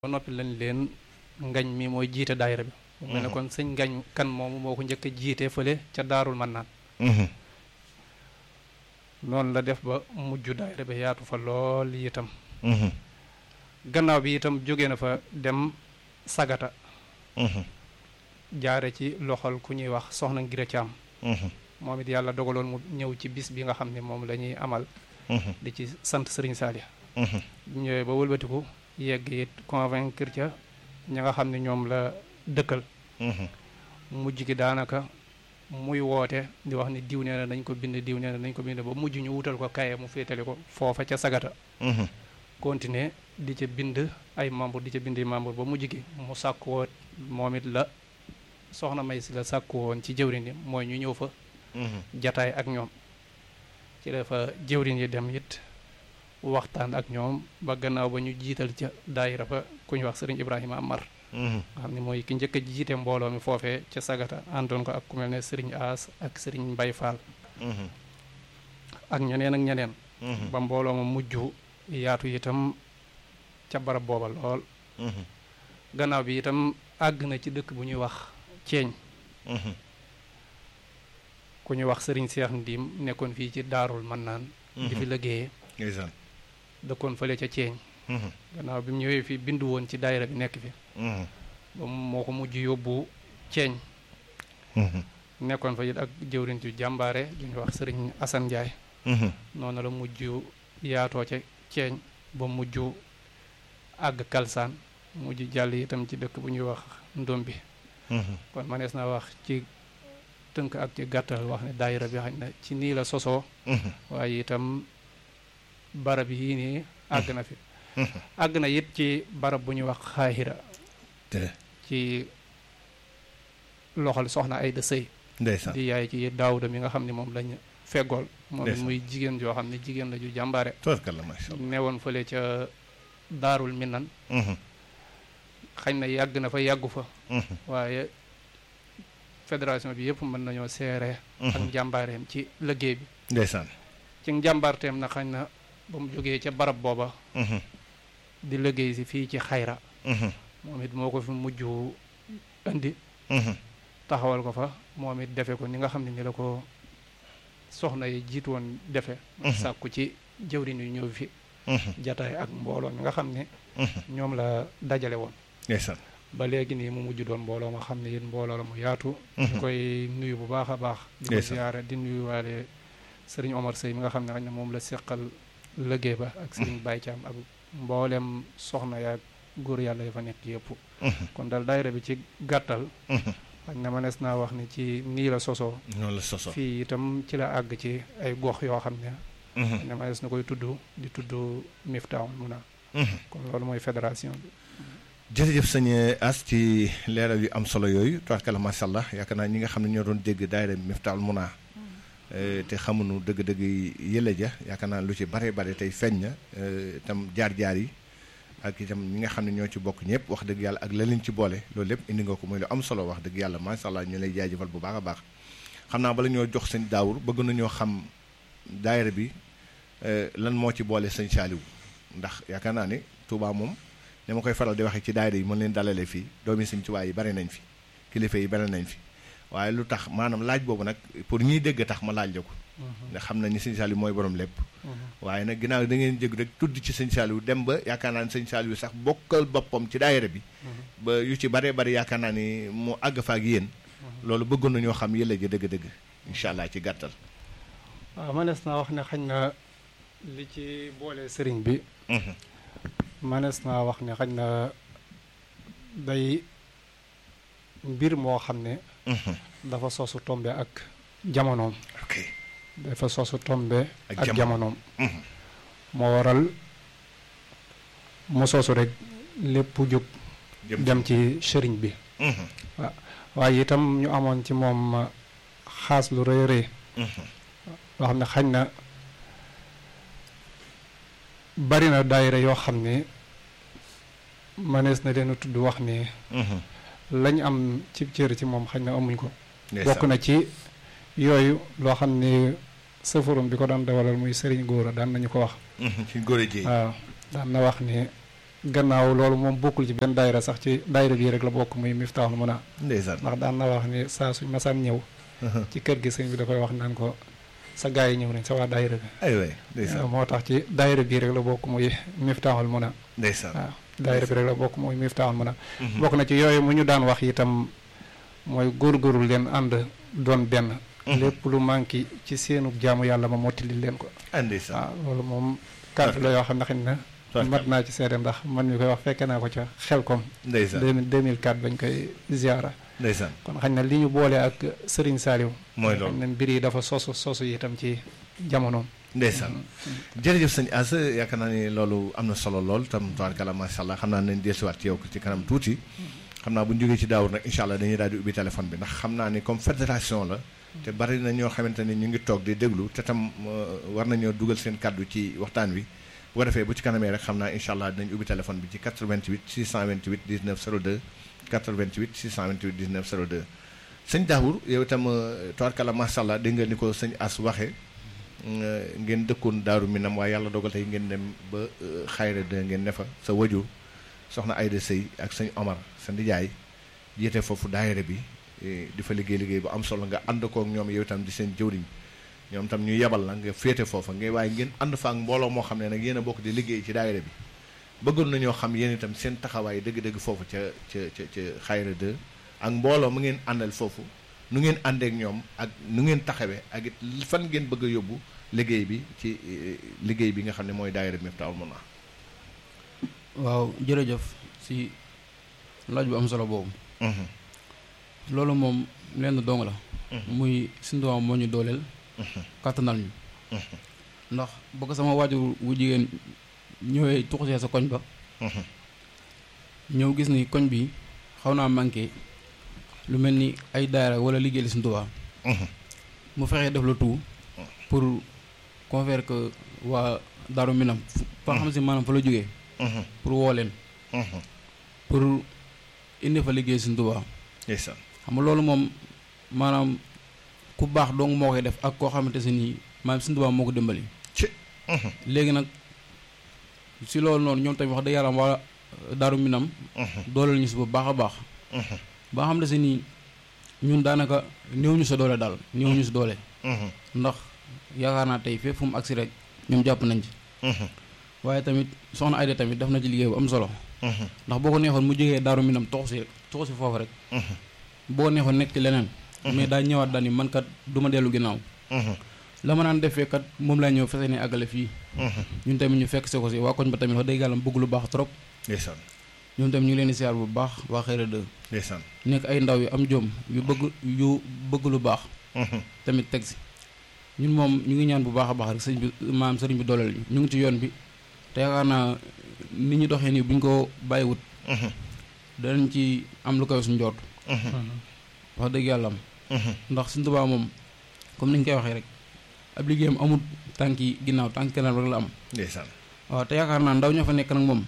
ba noppi lañ leen ngañ mi mooy jiite daayira bi mu mel ne kon sëñ ngañ kan moomu moo ko njëkk a jiite fële ca daarul man naan noonu la def ba mujj daayira bi yaatu fa lool itam gannaaw bi itam jóge na fa dem sagata jaare ci loxol ku ñuy wax soxna Ngira Caam moom it yàlla dogaloon mu ñëw ci bis bi nga xam ne moom la ñuy amal di ci sant sëriñ Saaliya ñëwee ba wëlbatiku yegg it convaincre ca ña nga xam ne ñoom la dëkkal mujj gi daanaka muy woote di wax ni diw nee na nañ ko bind diw nee na nañ ko bind ba mujj ñu wutal ko kaye mu féetale ko foofa ca sagata continuer di ca bind ay membre di ca bind membre ba mujj gi mu sàkk woon moom it la soxna may si la sàkku woon ci jëwrin yi mooy ñu ñëw fa jataay ak ñoom ci la fa jëwrin yi dem it waxtaan ak ñoom ba gannaaw ba ñu jiital ca daayira ba ku ñu wax sëriñ Ibrahima Amar nga xam ne mooy ki njëkk a jiite mbooloo mi foofee ca sagata àndoon ko ak ku mel ne sëriñ Aas ak sëriñ Mbay Faal ak ñeneen ak ñeneen ba mbooloo ma mujj yaatu itam ca barab booba lool gannaaw bi itam àgg na ci dëkk bu ñuy wax ceeñ ku ñuy wax sëriñ Seex Ndiim nekkoon fii ci daarul man naan di fi liggéeyee dëkkoon fële ca ceeñ gannaaw bi mu ñëwee fi bindu woon ci daayira bi nekk fi ba moo ko mujj yóbbu ceeñ nekkoon fa it ak jëwriñ ju jàmbaare ju ñuy wax sëriñ Asan Njaay noonu la mujj yaatoo ca ceeñ ba mujj àgg kalsaan mujj jàll itam ci dëkk bu ñuy wax ndombi kon manees naa wax ci tënk ak ci gàttal wax ne daayira bi xañ na ci nii la sosoo waaye itam barab yii nii àgg na fi àgg na it ci barab bu ñuy wax xaahira ci loxol soxna ay da sëy di yaay ci daawuda mi nga xam ne moom lañ feggool moom it muy jigéen joo xam ne jigéen la ju jàmbaare newoon fële ca daarul minan xañ na yàgg na fa yàggu fa waaye fédération bi yëpp mën nañoo seere ak njàmbaareem ci liggéey bi ndeysaan ci njàmbaarteem na xañ na ba mu jógee ca barab booba di liggéey si fii ci xayra moom it moo ko fi mujj indi taxawal ko fa moom it defe ko ni nga xam ne ni la ko soxna yi jiitu woon defe sàkku ci jëwriñ yu ñëw fi jataay ak mbooloo mi nga xam ne ñoom la dajale woon ndeysaan ba léegi nii mu mujj doon mbooloo ma xam ne yéen mbooloo la mu yaatu ñu koy nuyu bu baax a baax di ko ziyaare di nuyu waale sëriñ Omar Sey mi nga xam ne xañ na moom la seqal liggéey ba ak sëriñ Baye Thiam ak mboolem soxna yaag góor yàlla yi fa nekk yëpp kon daal daayira bi ci gàttal xañ na mënees naa wax ni ci nii la sosoo noonu la sosoo fii itam ci la àgg ci ay gox yoo xam ne ne mënees na koy tudd di tudd Miftaahul Muna kon loolu mooy fédération bi jërëjëf sëñ As ci leeral yu am solo yooyu tubaarkalla macha allah yaakaar naa ñi nga xam ne ñoo doon dégg daayira Miftaahul Muna te xamuñu dëgg-dëgg yële ja yaakaar naa lu ci bare bare tey feeñ na itam jaar-jaar yi ak itam ñi nga xam ne ñoo ci bokk ñëpp wax dëgg yàlla ak la leen ci boole loolu lépp indi nga ko muy lu am solo wax dëgg yàlla macha allah ñu lay jaajëfal bu baax a baax xam naa bala ñoo jox sëñ daawur bëgg nañoo xam daayira bi lan moo ci boole sëñ Saaliw ndax yaakaar naa ne Touba moom ni ma koy faral di waxee ci daayira yi mën leen dalalee fii doomi sëñ Touba yi bari nañ fi kilifa yi bari nañ fi waaye lu tax maanaam laaj boobu nag pour ñiy dégg tax ma laaj la ko ndax xam nañ ni sëñ Saaliw mooy borom lépp waaye nag ginnaaw da ngeen jég rek tudd ci sëñ Saaliw dem ba yaakaar naa ni sëñ Saaliw sax bokkal boppam ci daayira bi ba yu ci baree bari yaakaar naa ni mu àgg fa ak yéen loolu bëggoon nañoo xam yële ji dëgg-dëgg incha allah ci gàttal waaw mënees naa wax ne xañ na li ci boole sëriñ bi mënees naa wax ne xañ na day mbir moo xam ne dafa sosu tombe ak jamonoom dafa sosu tombe ak jamonoom moo waral mu sosu rek lépp jóg dem ci sëriñ bi waaw waaye itam ñu amoon ci moom xaas lu rëy rëy loo xam ne xañ na bari na daayira yoo xam ne mënees na leen tudd wax ni lañ am ci cër ci moom xañ na amuñ ko bokk na ci yooyu loo xam ne sëfarum bi ko daan dawalal muy sëriñ góora daan nañu ko wax ci góor ji waaw daan na wax ni gannaaw loolu moom bokkul ci benn daayira sax ci daayira bii rek la bokk muy Miftahul Muna ndeysaan ndax daan na wax ni saa suñ masaan ñëw ci kër gi sëñ bi da koy wax naan ko sa gaa yi ñëw nañ sa waa daayira bi ay waay ndeysaan moo tax ci daayira bii rek la bokk muy Miftahul Muna ndeysaan waaw daayira bi rek la bokk muy Miftahul Muna bokk na ci yooyu mu ñu daan wax itam mooy góorgóorlu leen ànd doon benn lépp lu manqué ci seenu jaamu yàlla ma mottali leen ko ah ndeysaan waaw loolu moom kàddu la yoo xam ne xëy na mat naa ci seede ndax man mi koy wax fekke naa ko ca xelkom ndeysaan 2004 bañ koy ziara ndeysaan kon xañ na li ñu boole ak Serigne Saliou mooy loolu xañ na mbir yi dafa sosu sosu itam ci jamonoom ndeysaan jërëjëf sëñ As yaakaar naa ni loolu am na solo lool tam tabaarkalla macha allah xam naa nañ dellusiwaat ci yow ci kanam tuuti xam naa bu ñu jógee ci daawur nag incha allah dañuy daal di ubbi téléphone bi ndax xam naa ni comme fédération la te bari na ñoo xamante ni ñu ngi toog di déglu te tam war nañoo dugal seen kàddu ci waxtaan wi bu ko defee bu ci kanamee rek xam naa incha allah dinañ ubbi téléphone bi ci 88 628 19 02 88 628 19 02 sëñ Daawur yow itam tabaarkalla macha allah dégg nga ni ko sëñ As waxee ngeen dëkkoon daaru minam waaye yàlla dogal tey ngeen dem ba xayra de ngeen ne fa sa wajur soxna Ayda Sëy ak sëñ Omar sa ndijaay jiite foofu daayira bi di fa liggéey liggéey bu am solo nga ànd kook ñoom yow itam di seen jëwriñ ñoom tam ñu yebal la nga féete foofa ngay waaye ngeen ànd fa ak mbooloo moo xam ne nag yéen a bokk di liggéey ci daayira bi bëggoon nañoo xam yéen itam seen taxawaay dëgg-dëgg foofu ca ca ca ca xayra de ak mbooloo mu ngeen àndal foofu nu ngeen àndeek ñoom ak nu ngeen taxawee ak it fan ngeen bëgg a yóbbu liggéey bi ci liggéey bi nga xam ne mooy daayira Miftahul Muna waaw jërëjëf si laaj bu am solo boobu loolu moom lenn dong la muy suñu doom moo ñu dooleel kàttanal ñu ndax ba ko sama waajur wu jigéen ñëwee tuxusee sa koñ ba ñëw gis ni koñ bi xaw naa manqué lu mel ni ay daara wala liggéey li suñu Tuubaa mu fexee def la tout pour convaincre que waa Daaru Minam fa xam si maanaam fa la jógee pour woo leen pour indi fa liggéey suñu Tuubaa ndeysaan xam nga loolu moom maanaam ku baax dong moo koy def ak koo xamante si nii maanaam suñu Tuubaa moo ko dimbali ci léegi nag si loolu noonu ñoom tamit wax dëgg yàlla waa Daaru Minam dooleel ñu si bu baax a baax ba xam ne si nii ñun daanaka néew ñu sa doole daal néew ñu si doole ndax yaakaar naa tey fépp fu mu agsi rek ñoom jàpp nañ ci waaye tamit soxna Ayda tamit def na ci liggéey bu am solo ndax boo ko neexoon mu jógee Daaru Minam toxu si toxu si foofu rek boo ko neexoon nekk ci leneen mais daa ñëwaat daal ni man kat du ma dellu ginnaaw la ma naan defee kat moom laa ñëw fese ne àggale fii ñun tamit ñu fekk se ko si waa koñ ba tamit wax dëgg yàlla bëgg lu baax trop ndeysaan ñoom tamit ñu ngi leen di siyaar bu baax waa Xayra 2 ndeysaan nekk ay ndaw yu am jom yu bëgg yu bëgg lu baax tamit teg si ñun moom ñu ngi ñaan bu baax a baax rek sëñ bi maam sëriñ bi dooleel ñu ñu ngi ci yoon bi te yaakaar naa ni ñu doxee nii bu ñu ko bàyyiwut danañ ci am lu koy suñ jot wax dëgg yàlla am ndax suñ Tuubaa moom comme ni ñu koy waxee rek ab liggéeyam amul tànki ginnaaw tànki kanam rek la am ndeysaan waaw te yaakaar naa ndaw ñoo fa nekk nag moom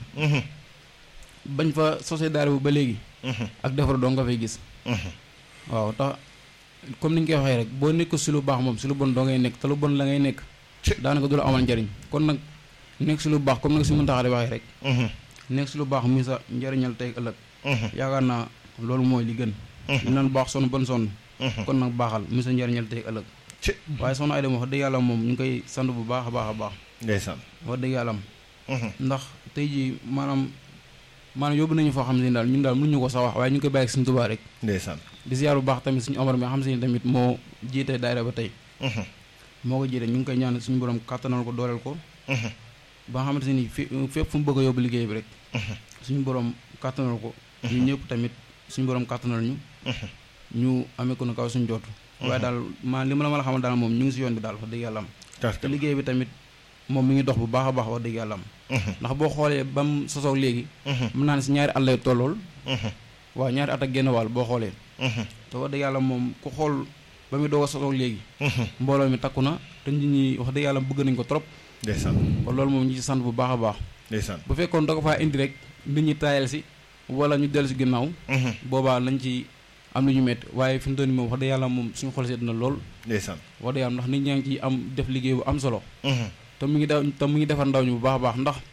bañ fa sosé daara bu ba léegi ak defar doo nga fay gis waaw tax comme ni ñu koy waxee rek boo nekk si lu baax moom si lu bon doo ngay nekk te lu bon la ngay nekk daanaka du la amal njariñ kon nag nekk si lu baax comme nag si mën taxaa di waxee rek nekk si lu baax muy sa njariñal tey ëllëg yaakaar naa loolu mooy li gën ñu naan baax sonn bon sonn kon nag baaxal muy sa njariñal tey ëllëg waaye soxna Ayda wax dëgg yàlla moom ñu ngi koy sant bu baax a baax a baax ndeysaan wax dëgg yàlla am ndax tey jii maanaam maanaam yóbbu nañu foo xam ne daal ñun daal mënuñu ko sax wax waaye ñu ngi koy bàyyi ak suñu Tuubaa rek ndeysaan di ziar bu baax tamit suñu Omar mi xam si ne tamit moo jiite daayira ba tey moo ko jiite ñu ngi koy ñaan suñu borom kàttanal ko dooleel ko ba nga xamante ni fi fépp fu mu bëgg a yóbbu liggéey bi rek suñu borom kàttanal ko ñu ñëpp tamit suñu borom kàttanal ñu ñu amee ko na kaw suñu jootu waaye daal maa li ma la ma la xamal daal moom ñu ngi si yoon bi daal wax dëgg yàlla am te liggéey bi tamit moom mi ngi dox bu baax a baax wax dëgg yàlla am ndax boo xoolee ba mu sosoog léegi mën naa ne si ñaari at lay tollool waaw ñaari at ak genn wàll boo xoolee te wax dëgg yàlla moom ku xool ba muy doog a sosoog léegi mbooloo mi takku na te nit ñi wax dëgg yàlla bëgg nañ ko trop ndeysaan kon loolu moom ñu ci sant bu baax a baax ndeysaan bu fekkoon da ko faa indi rek nit ñi taayal si wala ñu dellu si ginnaaw boobaa lañ ci am lu ñu métti waaye fi mu toll nii moom wax dëgg yàlla moom suñu xol seet na lool ndeysaan wax dëgg yàlla ndax nit ñaa ngi ci am def liggéey bu am solo te mu ngi da te mu ngi defar ndaw ñu bu baax a baax ndax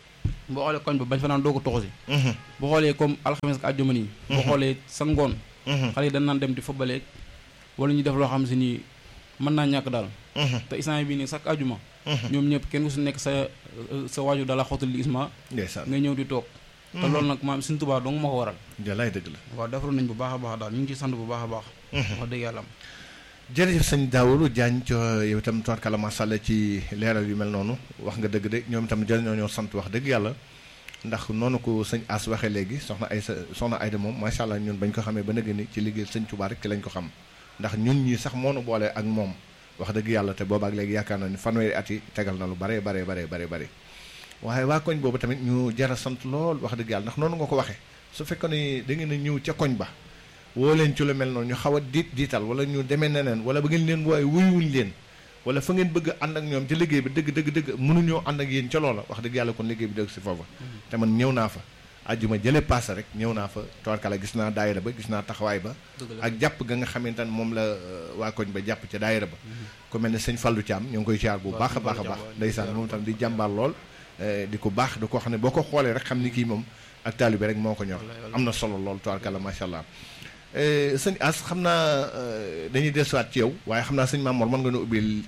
boo xoolee koñ ba bañ fa naan doo ko toxu si boo xoolee comme alxames ak àjjuma nii boo xoolee sa ngoon xale yi dañ naan dem di football wala ñu def loo xam si nii mën naa ñàkk daal te instant bi nii chaque àjjuma ñoom ñëpp kenn ku si nekk sa sa waaju dala xottal li isma ndeysaan ngay ñëw di toog te loolu nag maam suñu tubaab dong moo ko waral jalaay dëgg la waaw defaroon nañ bu baax a baax daal ñu ngi ciy sant bu baax a baax wax dëgg yàlla am jërëjëf sëñ Daawulu Jaañ co yow itam tubaarkàlla masha Allah ci leeral yu mel noonu wax nga dëgg de ñoom itam jëriñoo ñoo sant wax dëgg yàlla ndax noonu ko sëñ As waxee léegi soxna ay soxna Ayda moom macha allah ñun bañ ko xamee ba nëgg ni ci liggéey sëñ Tuubaa rek ci lañ ko xam ndax ñun ñii sax moo nu boole ak moom wax dëgg yàlla te boobaak léegi yaakaar na ni fanweeri at yi tegal na lu bare bare bare bare bare waaye waa koñ boobu tamit ñu jara sant lool wax dëgg yàlla ndax noonu nga ko waxee su fekkoon ni da ngeen a ñëw ca koñ ba woo leen ci lu mel noonu ñu xaw a diit diital wala ñu demee neneen wala ba ngeen leen wooye wuyuwuñ leen wala fa ngeen bëgg ànd ak ñoom ci liggéey bi dëgg dëgg dëgg mënuñoo ànd ak yéen ca loola wax dëgg yàlla kon liggéey bi dëgg si foofa te man ñëw naa fa ajjuma jële paase rek ñëw naa fa tawarkala gis naa daayira ba gis naa taxawaay ba ak jàpp ga nga xamante ne moom la waa koñ ba jàpp ca daayira ba ku mel ne sëñ Fallou Thiam ñu ngi koy siyaar bu baax a baax a baax ndeysaan moom tam di jàmbaar lool di ko baax di ko xam ne boo ko xoolee rek xam ni kii moom ak taalibe rek moo ko ñor am na solo lool tawarkala macha allah sëñ As xam naa dañuy desuwaat ci yow waaye xam naa sëñ Mamour mën nga nu ubbil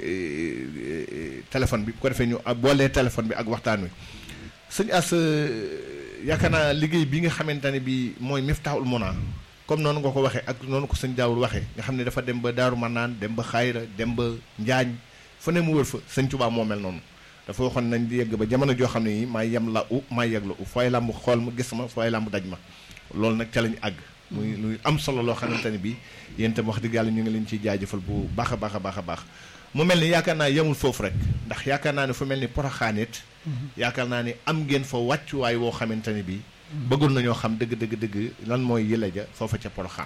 téléphone bi bu ko defee ñu boolee téléphone bi ak waxtaan wi sëñ As yaakaar naa liggéey bi nga xamante ne bi mooy Miftaahul Muna comme noonu nga ko waxee ak noonu ko sëñ Daawul waxee nga xam ne dafa dem ba Daaru Manaan dem ba Xayra dem ba Njaañ fu ne mu wër fa sëñ Tuubaa moo mel noonu dafa waxoon nañ di yegg ba jamono joo xam ne yi maa yem la u maa yegg la u fooy làmb xool ma gis ma fooy làmb daj ma loolu nag ca lañu àgg muy luy am solo loo xamante ne bi yéen itam wax dëgg yàlla ñu ngi leen ciy jaajëfal bu baax a baax a baax a baax mu mel ni yaakaar naa yemul foofu rek ndax yaakaar naa ne fu mel ni Poroxaan it yaakaar naa ni am ngeen fa wàccuwaay woo xamante ne bi bëggul nañoo xam dëgg dëgg dëgg lan mooy yële ja foofa ca Poroxaan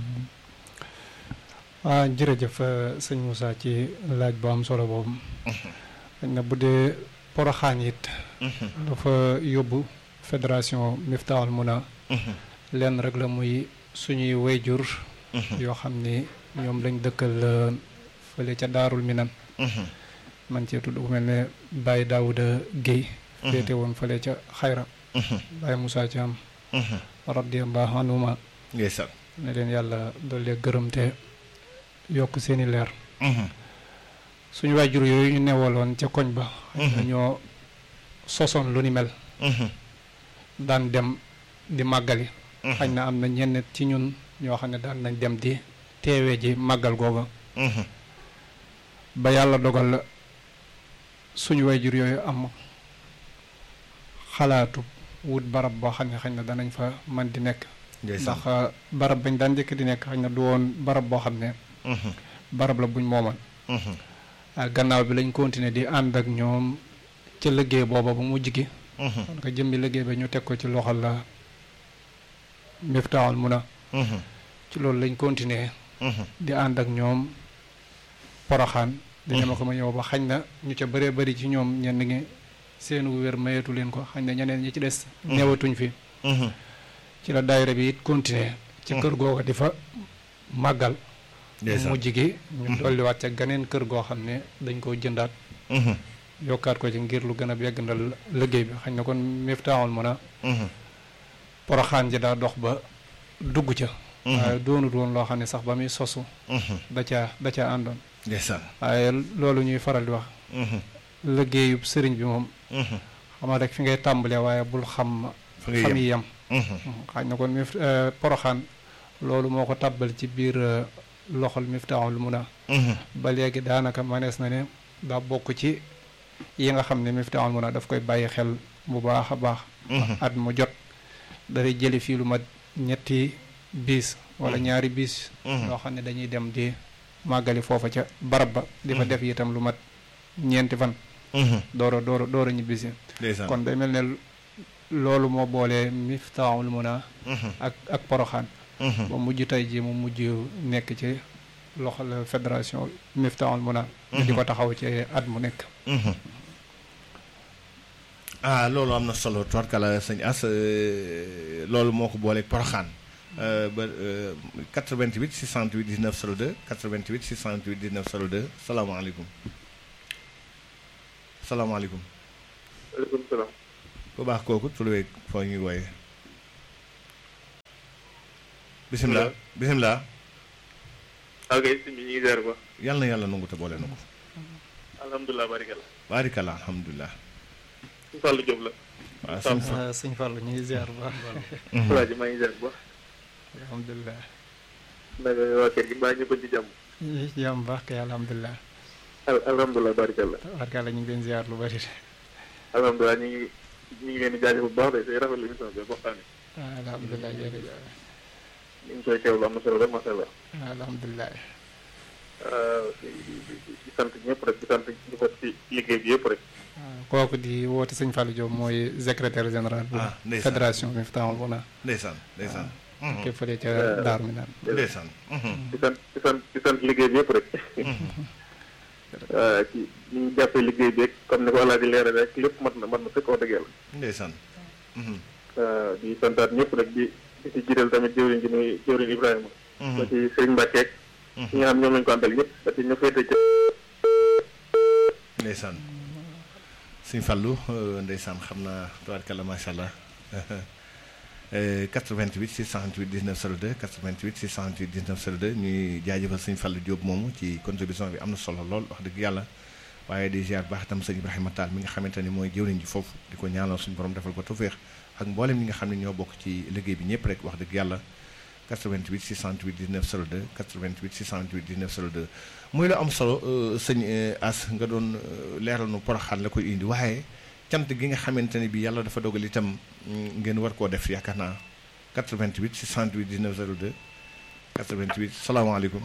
waaw jërëjëf sëñ Moussa ci laaj bu am solo boobu xëy na bu dee Poroxaan it dafa yóbbu fédération Miftaahul Muna lenn rek la muy suñuy wayjur yoo xam ni ñoom lañ dëkkal fële ca daarul minan man cee tudd ku mel ne Baye Daouda Guèye féete woon fële ca xayra Baye Moussa Thiam radiyallahu anhuma ndeysaan ne leen yàlla doole gërëm te yokk seeni leer suñu wayjur yooyu ñu newaloon ca koñ ba ñoo sosoon lu ni mel daan dem di màggali xañ na am na ñenn ci ñun ñoo xam ne daan nañ dem di teewee ji màggal googa ba yàlla dogal suñu wayjur yooyu am xalaatu wut barab boo xam ne xañ na danañ fa man di nekk ndax barab bañ daan njëkk di nekk xañ na du woon barab boo xam ne barab la buñ moomal gannaaw bi lañ continuer di ànd ak ñoom ca liggéey booba bu mujj gi kon ko jëmbi liggéey ba ñu teg ko ci loxol la Miftaahul Muna ci loolu lañ continuer di ànd ak ñoom poroxaan di ñema ko ma ñëw ba xañ na ñu ca bëree bëri ci ñoom ñenn ngi seenu wér mayeetu leen ko xañ na ñeneen ñi ci des newatuñ fi ci la daayira bi it continuer ci kër googa di fa màggal mujj gi ñu dolliwaat ca ganeen kër goo xam ne dañ koo jëndaat yokkaat ko ci ngir lu gën a yegg ndal liggéey bi xañ na kon Miftaahul Muna poroxaan ji daa dox ba dugg ca waaye doonut woon loo xam ne sax ba muy sosu da caa da caa àndoon waaye loolu ñuy faral di wax liggéeyub sëriñ bi moom xama rek fi ngay tàmbalee waaye bul xam xam yi yem xañ na kon mi poroxaan loolu moo ko tàbbal ci biir loxol Miftaahul Muna ba léegi daanaka manees na ne daa bokk ci yi nga xam ne Miftaahul Muna daf koy bàyyi xel bu baax a baax at mu jot day jëli fii lu mat ñetti biis wala ñaari biis yoo xam ne dañuy dem di màggali foofa ca barab ba di fa def itam lu mat ñeenti fan dooro dooro dooro ñibbisi kon day mel ne loolu moo boolee Miftaahul Muna ak ak poroxaan ba mujj tey ji mu mujj nekk ci loxol fédération Miftaahul Muna di ko taxaw ci at mu nekk ah loolu am na solo tubarkala sëñ As loolu moo ko booleeg Poroxaan ba 88 628 19 02 88 628 19 02 salaamaaleykum salaamaaleykum. waaleykum salaam. ku baax kooku turweeg foo ñuy wooye bisimilah bisimilah ok sëñ bi ñu ngi ziar ba yàlla na yàlla nangu te boole na ko alhamdulilah barikalla baarikalla alhamdulilah sëñ Fallou Diop la waaw sëñ fa ah sëñ Fallou ñu ngi ziar bu baax. Alaaji maa ngi ziar ba alhamdulilah. naka waa kër gi mbaa ñu ko ci jàmm ñu ngi ci jàmm bu baax kay alhamdulilah. al- alhamdulilah barikalla warkala ñu ngi leen ziar lu bari. alhamdulilah ñu ngi ñu ngi leen di jaajëf bu baax de say rafetlu émission bi waxtaan yi ah alhamdulilah jërëjëf. ñu ngi koy teewlu am na solo rek macha allah ah alhamdulilah. di di di sant ñëpp rek di sant ñu ko ci liggéey bi yëpp rek ah kooku di woote sëñ Fallou Diop mooy secrétaire général. bu Ah, ndeysaan. fédération Miftahoul Mouna. ndeysaan ndeysaan képp fële ca Daaru mi naan. ndeysaan di sant di sant di sant liggéey bi yëpp rek waaw ci ñu ngi jàppee liggéey bi rek comme ni ko Alaaji leeral rek lépp mat na mat na fekk wax dëgg yàlla ndeysaan waaw di santaat ñëpp rek di di ci jiital tamit jëwriñ ji muy jëwriñ Ibrahima ba ci Serigne Mbacke ak ñi nga xam ñoom lañu ko àndal ñëpp ba ci ñu féete ci ndeysaan sëñ Fallou euh, ndeysaan xam naa tabaarkalla macha allah Euh, 88 628 19 02 88 628 19 02 ñuy jaajëfal sëñ Fallou Diop moomu ci contribution bi am na solo lool wax dëgg yàlla waaye di ziar baax itam sëñ Ibrahima Tall mi nga xamante ni mooy jëwriñ ji foofu di ko ñaanal suñu borom defal ko tawféex ak mboolem ñi nga xam ne ñoo bokk ci liggéey bi ñëpp rek wax dëgg yàlla 88 628 19 02 88 628 19 02 muy la am solo euh, sëñ euh, As nga doon euh, leeral nu poroxaan la koy indi waaye cant gi nga xamante ne bi yàlla dafa dogal itam mm, ngeen war koo def yaakaar naa 88 628 19 02 88 salaamaaleykum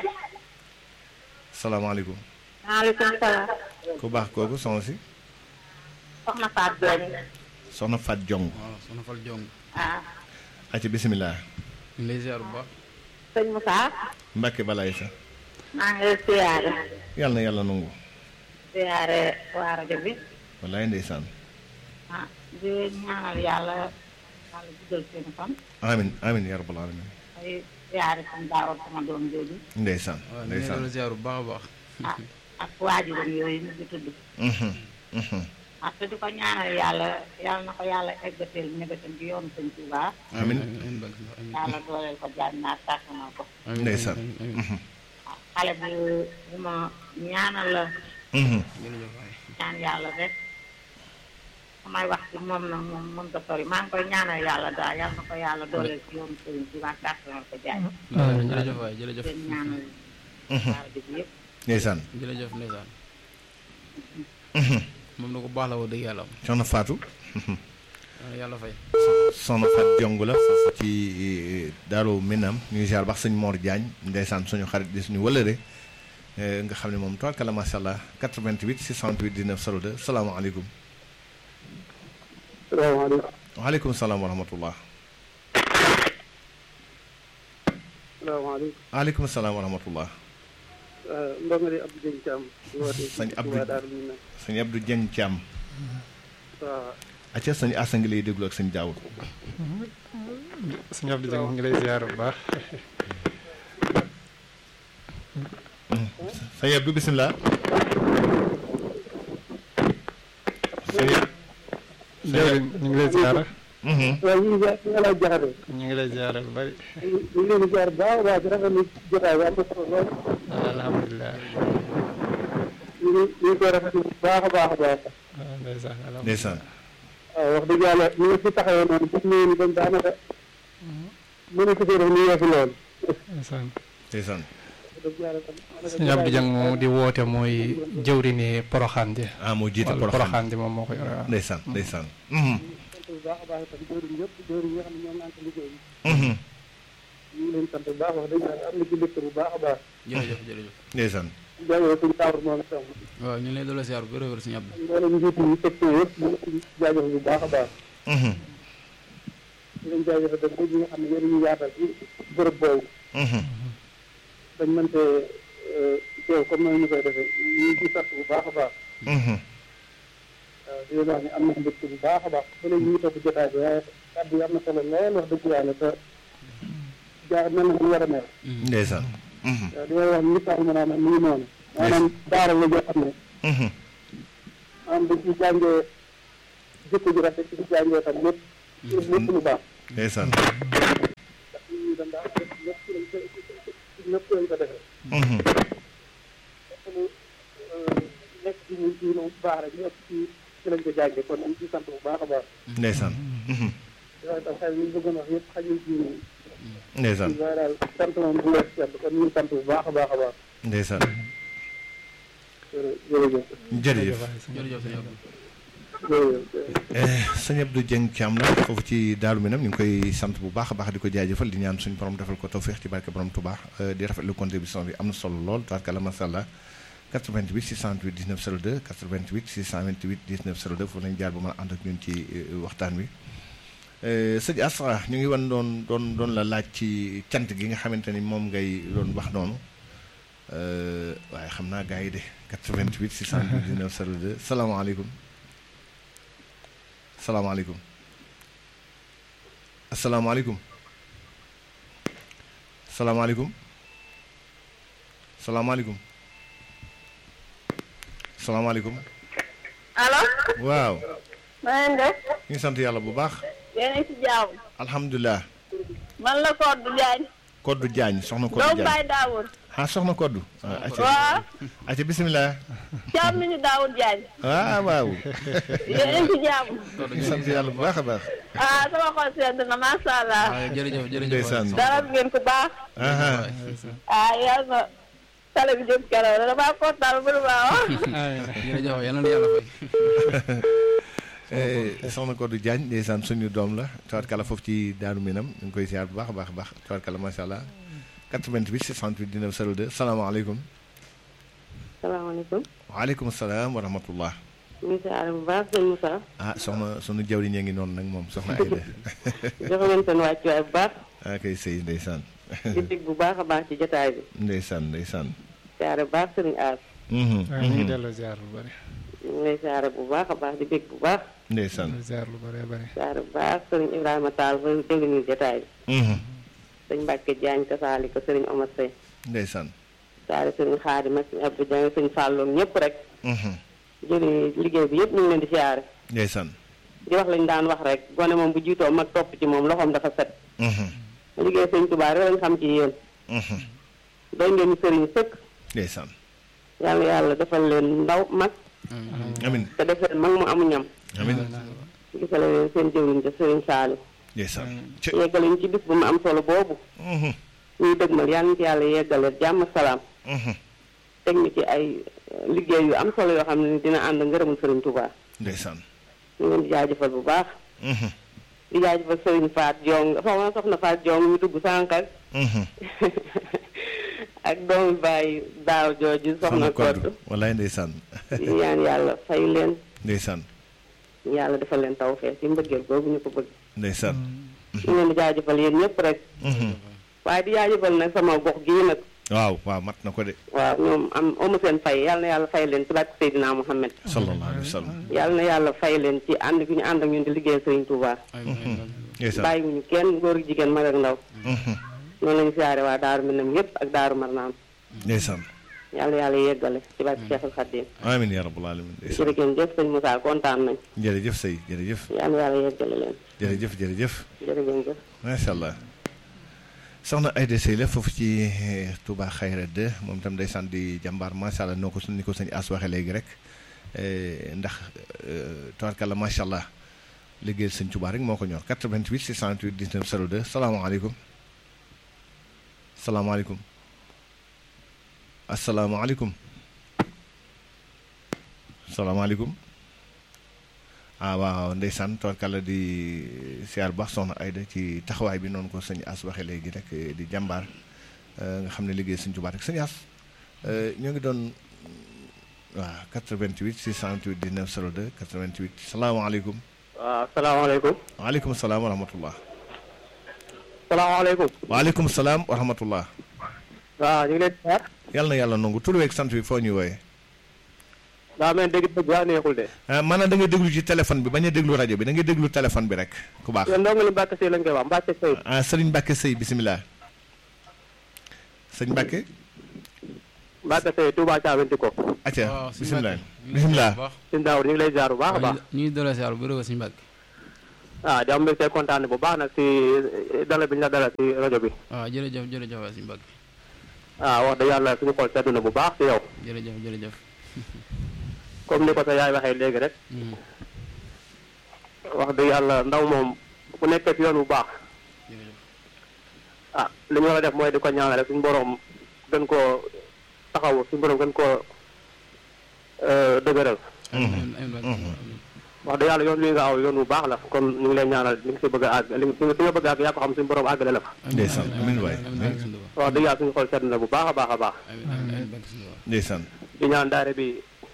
salaamaaleykum maaleykum salaam. ku baax kooku soxna si soxna Fatou Diagne. soxna Fat Jong waaw soxna Fal Jong ah aci bisimilah ñu ngi lay ziar bu baax sëñ Moussa. Mbàkke balaay sa maa ngi lay siyaare. yàlla na yàlla nangu siyaare waa rajo bi. wallaay ndeysaan ah di ñaanal yàlla yàlla guddal seen fan. amin amin ya rabbal alamin ay siyaare sama daawal sama doom jooju. ndeysaan waaw ñu ngi lay ndeysaan ziar bu baax a baax ah ak waajuram yooyu ñu ngi tudd. Mhm, mhm. ah te di ko ñaanal yàlla yàlla na ko yàlla eggateel ñebetam ci yoonu sëñ Tuubaa. Amin. amiin barke Allah, amiin yàlla dooleel ko jaan naa tàkk na ko. amiin ndeysaan amiin, amiin. Mhm, ah xale bu bu ma ñaanal la mhm. jërëjëf waay ñaan yàlla rek. samay wax ci moom nag moom mën ko sori maa ngi koy ñaanal yàlla daal yàlla na ko yàlla dooleel ci yoonu sëriñ Tuubaa kàttanal ko jaay. Amiin, jërëjëf waay jërëjëf leen ñaanal daal bi yëpp. ndeysaan jërëjëf ndeysaan Mhm. moom na ko baax la woo dëgg yàlla soxna Fatou am yàlla fay soxna Fat Jong la foofu ci eh, Daaru Minam ñu ngi ziar baax sëñ Mor Diagne ndeysaan suñu xarit di suñu wëlëre eh, nga xam ne moom tabarkalla macha allah 88 628 19 02 salaamaaleykum salaamaaleykum waaleykum salaam wa rahmatullah salaamaaleykum waaleykum salaam wa rahmatullah ndongo di Abdou Dieng Thiam di woote Sëñ Abdou- Touba Darou Minam sëñ Abdou Dieng Thiam waaw acca sëñ Asa ngi lay déglu ak sëñ Daawud sëñ Abdou Dieng mu ngi lay ziar bu baax. sëñ Abdou bisimilah sëñ jërëjëf ñu ngi lay ziar. Mhm. waaw ñu ngi ziar ñu ngi lay jaxate ñu ngi lay ziar lu bari. ñu ngi leen di ziar baax a baax di rafetlu jotaay bi am na solo lool alhamdulilah. ñu ngi ñu ngi koy rafetlu bu baax a baax a baax waaw ndeysaan alhamdulilah. ndeysaan waaw wax dëgg yàlla ñu ngi fi taxawee noonu gis nañu ni dañ daanaka mënu ko def ni yeesu lool ndeysaan. ndeysaan wax dëgg yàlla tam sëñ Abdou Dieng moom di woote mooy jëwriñi Poroxaan ji. ah moo jiite wàllu Porokhane Poroxaan ji moom moo ko yore waaw. ndeysaan ndeysaan Mhm. sant bu baax a baax itam jëwriñ yëpp jëwriñ yi nga xam ne ñoom naan ko liggéey bi Mhm. ñu ngi leen sant bu baax wax dëgg yàlla am na ci mbégte bu baax a baax jërëjëf jërëjëf ndeysaan jaajëfal suñu taawar moom itam waaw ñu ngi lay doole ziar bu wér a wér suñu Abdou mboolem njiit yi section yëpp ñu ngi leen di jaajëfal bu baax a baax Mhm. di leen jaajëfal dem ñi nga xam ne yéen ñu yaatal ci bërëb boobu Mhm. dañ mënte teew comme noonu ñu koy defee ñu ngi ciy sant bu baax a baax Mhm. waaw di leen wax ne am na mbégte bu baax a baax ba léegi ñu ngi topp jotaay bi waaye kàddu yi am na solo lool wax dëgg yàlla te jaar mel na mu war a mel ndeysaan Mhm. waaw di leen wax ni tax mën a mu ngi noonu maanaam daara la joo xam ne Mhm. maanaam dañ ciy jàngee jikko ju rafet ci jaay ñoo tam ñëpp lépp lu baax ndeysaan ndax nit ñi dañ daan def lépp ci lañ ko lépp lañ ko defee Mhm. ñu nekk ci ñu ci lu baax rek ñëpp ci ci lañ ko jàngee kon ñu ci sant bu baax a baax ndeysaan Mhm. waaye tam xel ñu bëggoon wax yëpp xajul ci ndeysaan waaye daal sant moom bu lees sant kon ñu sant bu baax a baax a baax ndeysaan jërëjëf jërëjëf jërëjëf sëñ Abdou. jërëjëf sëñ Abdou Dieng Thiam la foofu ci Daaru Minam ñu ngi koy sant bu baax a baax di ko jaajëfal di ñaan suñu borom defal ko tawféex ci barke borom Touba di rafetlu contribution bi am na solo lool tabarkalla macha allah 88 628 19 02 88 628 19 02 foofu lañu jaar ba mën a ànd ak ñun ci euh, waxtaan wi. Euh, sëñ Asra ñu ngi wan doon doon doon la laaj ci cant gi nga xamante ni moom ngay doon wax noonu Euh, waaye xam naa gars yi de 88 628 19 02 salaamaaleykum. salaamaaleykum asalaamaaleykum salaamaaleykum salaamaaleykum salaamaaleykum allo waaw na ngeen def ñu ngi sant yàlla bu baax yéen a ngi ci jàmm alhamdulilah man la Codou Diagne Koddu Jaañ soxna Koddu doomu Jaañ Baye Daoud ah soxna Koddu ah acca waaw acca bisimilah càmmiñu Daoud Diagne waaw waaw yéen a ngi ci jàmm ñu ngi sant yàlla bu baax a baax ah sama xol sedd na macha allah waaw jërëjëf jërëjëf. Ndeysaan. dara ngeen ko baax aha ah yàlla na télé bi jëm kanam damaa kontaan bu baax wax jërëjëf yal na yàlla fay. Eh, soxna Koddu Diagne ndeysaan suñu doom la tawarkala foofu ci Daaru Minam ñu ngi koy ziar bu baax a baax a baax tawarkala macha allah 88 628 19 02 salaamaaleykum salaamaaleykum waaleykum salaam wa rahmatullah ñu ngi siyaare bu baax sëñ Moussa ah soxna sunu jawriñ a ngi noonu nag moom soxna Ayda joxe leen seen wàccuwaay bu baax ah kay sëy ndeysaan di dégg bu baax a baax ci jotaay bi ndeysaan ndeysaan siyaare bu baax sëriñ Aas Mhm, waaw ñu ngi mhm. delloo ziar lu bëri ñu ngi lay siyaare bu baax a baax di dégg bu baax ndeysaan ziar lu bëree bëri siyaare bu baax sëriñ Ibrahima Tall fa dégg ñu jotaay bi Mhm, sëñ Mbàkke Jaañ kasaali ko sëriñ Omar Sey ndeysaan siyaare sëriñ Xaadim ak sëñ Abdou Diagne sëñ Fàlloom ñëpp rek Mhm, jëri liggéey bi yëpp ñu ngi leen di siyaare ndeysaan di wax lañu daan wax rek gone moom bu jiitoo mag topp ci moom loxoom dafa set Mhm, liggéey sëñ Tuubaa rek lañ xam ci yéen mhm, doy ngeen sëriñ sëkk ndeysaan yàlla yàlla defal leen ndaw mag amin te def leen mag mu amu ñam amin gisale leen seen jëwriñ ja sëriñ Saali ndeysaan ci yeggale ñu ci bis bu mu am solo boobu Mhm, ñuy dëgmal yàlla ñu ci yàlla yeggale jàmm salaam mhm, teg ñu ci ay eh, liggéey yu am solo yoo xam ne dina ànd ngërëmul sëriñ Touba ndeysaan ñu ngi leen di jaajëfal bu baax Mhm, di jaajëfal sëriñ Faat Jong soxna soxna Faat Jong ñu dugg sànq ak mhm. ak doomu baay daaw jooju soxna Koddu wallaay ndeysaan di ñaan yàlla fay leen ndeysaan yàlla defal leen tawfeex ci mbëggeel boobu ñu ko bëgg ndeysaan ñu ngi leen di jaajëfal yéen ñëpp rek Mhm. waaye di jaajëfal nag sama gox gii nag waaw waaw mat na ko de waaw ñoom am amu seen fay yàlla na yàlla fay leen ci barke Seydina Muhammad sallallahu alayhi wa sallam yàlla na yàlla fay leen ci ànd gi ñu ànd ak ñun di liggéeyal Sëriñ Touba ndeysaan bàyyiwuñu kenn góor ak jigéen mag ak ndaw Mhm, noonu lañu siyaare waa Daaru Minam yëpp ak Daaru Marnaan ndeysaan yàlla yàlla yeggale ci barke Cheikhul Khadim amin ya rabbal alamin ndeysaan jërë ngeen jëf sëñ Moussa kontaan nañ jërëjëf sëy jërëjëf yàlla yàlla yeggale leen jërëjëf jërëjëf jërë ngeen jëf macha allah soxna Ayda Sey la foofu ci eh, Touba Xayra 2 moom itam ndeysaan di jàmbaar macha allah noo ko ni ko sëñ As waxee léegi rek eh, ndax eh, tabarkalla macha allah liggéeyal sëñ Touba rek moo ko ñor 88 628 19 02 salaamaaleykum salaamaaleykum asalaamaaleykum salaamaaleykum ah waaw ndeysaan tabarkalla di siyaar bu baax soxna Ayda ci taxawaay bi noonu ko sëñ As waxee léegi rek eh, di jàmbaar eh, nga xam ne liggéey sëñ Touba rek sëñ As eh, ñoo ngi doon waaw 88 628 19 02 88 salaamaaleykum waaw salaamaaleykum waaleykum salaam wa rahmatullah salaamaaleykum waaleykum salaam wa rahmatullah waaw ñu ngi leen di xaar yàlla na yàlla nangu tur weeg sant bi foo ñuy wooyee daa mel dégg dëgg waa neexul de ah maanaam da ngay déglu ci téléphone bi bañ a déglu rajo bi da ngay déglu téléphone bi rek ku baax yéen ndongo li Mbàkke Sey lañ koy wax Mbàkke Sey ah sëriñ Mbacke Sey bisimilah sëñ Mbacke Mbacke Seye Touba Thiawenti ko acca waaw suñu bisimilah Mbàkke. bisimilah bu baax. suñu daawur ñu ngi lay ziar bu baax a baax ñu ngi doole siyaar bu bëri suñu Mbàkke ah di am mbégte kontaan bu baax nag si dalal bi ñu la dalal si rajo bi waaw jërëjëf jërëjëf waay suñu Mbàkke ah wax dëgg yàlla suñu xol sedd na bu baax si yow jërëjëf jërëjëf comme ni ko sa yaay waxee léegi rek Mhm. wax dëgg yàlla ndaw moom bu nekkee si yoon bu baax jërëjëf ah li ñu war a def mooy di ko ñaanal rek suñu borom gën koo taxaw suñu borom gën koo euh, dëgëral amiin amiin Mbàkke amiin. wax dëgg yàlla yoon wi nga aw yoon bu baax la kon ñu ngi lay ñaanal li nga si bëgg a àgg li nga li nga bëgg a àgg yaa ko xam suñu borom àggale la fa ndeysaan amiin waay amiin Mbàkke suñu Tuubaa. wax dëgg yàlla suñu xol sedd na bu baax a baax a baax amiin amiin amiin Mbàkke suñu Tuubaa. ndeysaan di ñaan daare bi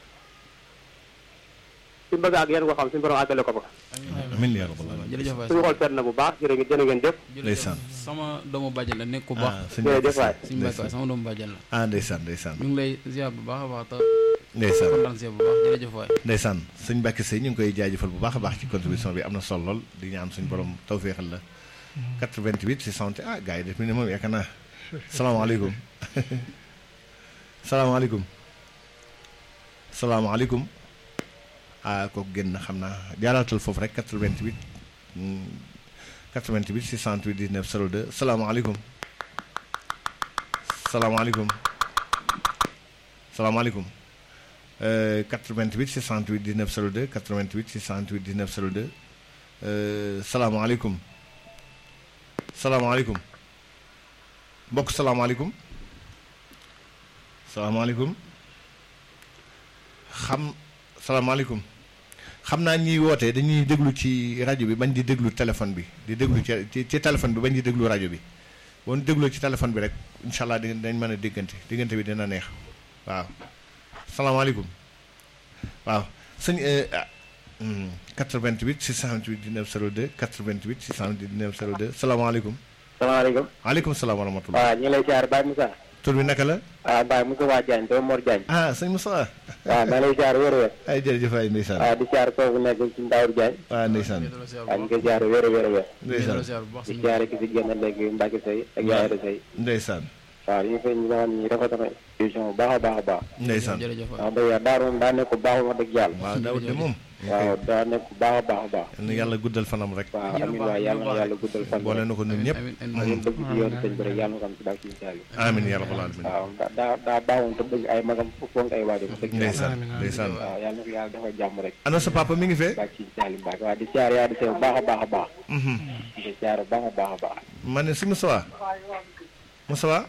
suñu bëgg a àgg yéen ko xam suñu borom àggale ko fa amiin yaa rabbal aalamiin jërëjëf waay suñu xol sedd na bu baax jërë ngeen jërë ngeen jëf ndeysaan. sama doomu bàjjan la nekk ku ah baax sëñ jërëjëf waay suñu Mbàkke waay sama doomu bàjjan la ah ndeysaan ndeysaan ñu ngi lay ziar bu baax a baax te ndeysaan kontaan si yow bu baax jërëjëf waay ndeysaan sëñ Mbàkke Sey ñu ngi koy jaajëfal bu baax a baax ci contribution bi am na solo lool di ñaan suñu borom tawféexal la 88 600 ah gars yi def mi ne moom yaakaar naa salaamaaleykum salaamaaleykum salaamaaleykum ah kooku génn xam naa jaaraatal foofu rek 88 mm, 88 628 19 02 salaamaaleykum salaamaaleykum salaamaaleykum Euh, 88 628 19 02 88 628 19 02 euh, salaamaaleykum salaamaaleykum mbokk salaamaaleykum salaamaaleykum xam salaamaaleykum xam naa ñiy woote dañuy déglu ci rajo bi bañ di déglu téléphone bi di déglu ci ci ci téléphone bi bañ di déglu rajo bi boo ñu dégloo ci téléphone bi rek incha allah di dañ mën a déggante diggante bi dina neex waaw. salaamaaleykum waaw sëñ ah 88 628 19 02 88 628 19 02 salaamaaleykum. salaamaaleykum waaleykum salaam wa rahmatulah. waaw ñu ngi lay ziar Baye Moussa tur bi naka la. waaw Baye Moussa waa Diagne doomu Mor Diagne ah sëñ Moussa. waaw maa lay ziar wér wér ay jërëjëf ay ndeysaan. waaw di ziar kooku nekk ci Ndawur Diagne waaw ndeysaan. waaw ñu ngi koy ziar wér wér wér ndeysaan ziar bu baax di suñu ziar ki si génn léegi Mbacke Seye ak Yaayra Seye ndeysaan. waaw ñu ngi koy ñu nga xam ni rafet na émission bu baax a baax a baax ndeysaan. jërëjëf waay waaw dëgg yàlla daar moom daa nekk bu baax wax dëgg yàlla waaw Daawud de moom. waaw daa nekk bu baax a baax a baax yal na yàlla guddal fanam rek. waaw amiin waay yàlla na yàlla guddal fan boole na ko ñun ñëpp. amiin ak amiin yéen bëgg ci yoonu sëñ bi rek yàlla na ko am ci baax ci incha amiin ya rabbal aalamiin. waaw daa daa baaxoon te bëgg ay magam fonk ay waajur dëgg yàlla ndeysaan amiin, amiin. ndeysaan. waaw yàlla na ko yàlla dafa jàmm rek ana sa papa mi ngi fee. baax ci incha allah waaw di siyaar yaa di sew bu baax a baax a baax Mhm. di siyaar bu baax a baax a baax ma ne si Moustapha Moustapha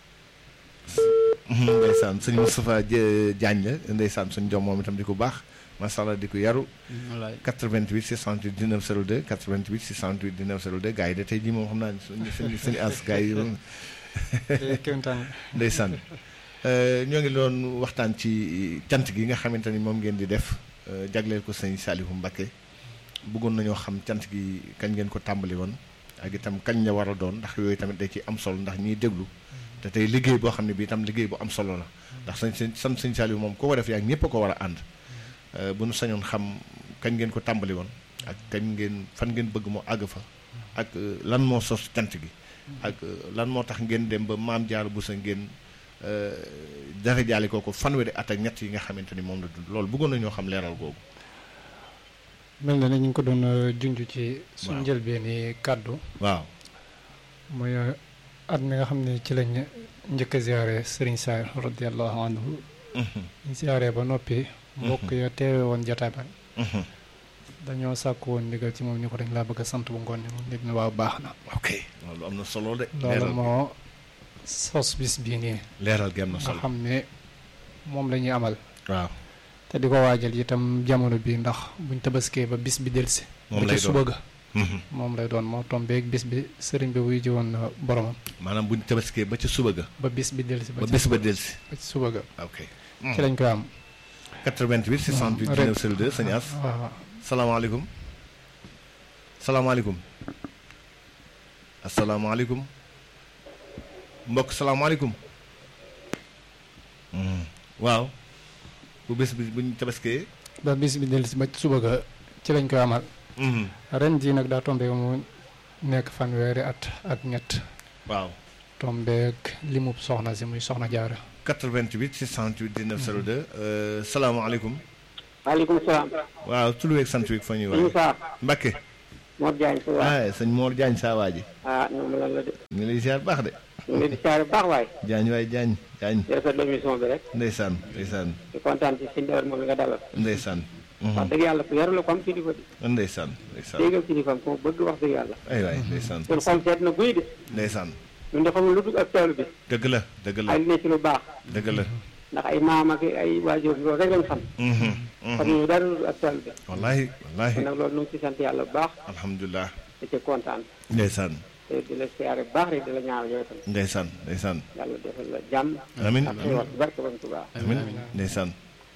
Mhm, ndeysaan sëñ Moustapha Jë- Diagne la ndeysaan suñ jom moom itam di ko baax macha allah di ko yaru wallaay 88 628 19 02 88 628 19 02 gars yi de tey jii moom xam naa ne suñu suñu suñu as gars yi moom kéemtaan ndeysaan Euh, ñoo ngi doon waxtaan ci cant gi nga xamante ni moom ngeen di def euh, jagleel ko sëñ Saliou Mbacké bëggoon nañoo xam cant gi kañ ngeen ko tàmbali woon ak itam kañ la war a doon ndax yooyu tamit day ci am solo ndax ñiy déglu te tey liggéey boo xam ne bii itam liggéey bu am solo la ndax sañ sëñ sant sëñ Saliou moom ko ko def yaa ñëpp a ko war a ànd Euh, bu nu sañoon xam kañ ngeen ko tàmbali woon ak kañ ngeen fan ngeen bëgg mu àgg fa ak euh, lan moo sos cant gi ak euh, lan moo tax ngeen dem ba maam Diarra Bousso ngeen dara jaale kooku fanweeri at ak ñett yi nga xamante ni moom la dund loolu bëggoon nañoo xam leeral googu. mel na ne ñu ngi ko doon euh, junj ci suñ Waaw. njëlbeeni kàddu waaw mooy euh, at mi nga xam ne ci lañ njëkk a ziare Serigne Sarr radiallahu anhu ñu ziare ba noppi mbokk ya teewe woon jotaay ba dañoo sàkk woon ndigal ci moom ni ko dañ laa bëgg a sant bu ngoon ni moom nit ñi waaw baax na ok loolu am na solo de. loolu leeral moo sos bis bii nii leeral gi am na nga solo. xam ne moom la ñuy amal waaw te di ko waajal itam jamono bi ndax buñ tabaskee ba bis bi delsi moom ba lay ci doon suba ga Mhm. moom lay doon moo tombeeg bis bi sëriñ bi wuy ji woon na boromam maanaam buñ tabaskee ba ca suba ga. ba bis bi delsi ba ci bés ba suba- delsi. ba ci suba ga ok. ci lañ koy am 88 628 ren- 19 02 sëñ As. waaw salaamaaleykum salaamaaleykum asalaamaaleykum mbokk salaamaaleykum Hmm. waaw bu bés bi buñ tabaskee ba bis bi delsi ba ci suba ga ci lañ koy amal Mhm. ren jii nag daa tombeeg mu nekk fanweeri at ak ñett waaw tombeeg limub soxna si muy soxna jaara 88 628 19 02 salaamaaleykum. waaleykum salaam. waaw tur beeg sant wi fa ñuy sëñ wax. Saar. Mbakke. Mor Diagne sa waay. ah sëñ Mor Diagne saa waa ji. ah ñoom lan la de. ñu ngi lay ziar baax de. ñu ngi leen di siyaare bu baax waay. Diagne waay Diagne Diagne. di rafetlu émission bi rek. ndeysaan ndeysaan di kontaan ci sëñ Dawar moom mi nga dalal. ndeysaan. wax dëgg yàlla ku yaru la ko am kilifa di. ndeysaan ndeysaan. déggal kilifaam ko bëgg wax dëgg yàlla. ay waay ndeysaan. seen xol seet na guy de. ndeysaan. ñun de xamul lu dul ak taalu bi. dëgg la dëgg la ay li ne ci lu baax. dëgg la. ndax ay maam ak ay waajur loolu rek lañ xam. xam ñu dara lu dul ak taalu bi. wallaahi kon wallaahi nag loolu ñu ngi ci sant yàlla bu baax. alhamdulilah. di ci kontaan. ndeysaan te di la siyaare bu baax rek di la ñaanal yow itam. ndeysaan ndeysaan. yàlla defal la jàmm. amiin ak xéwal bu barke Borom Tuubaa. amiin ndeysaan.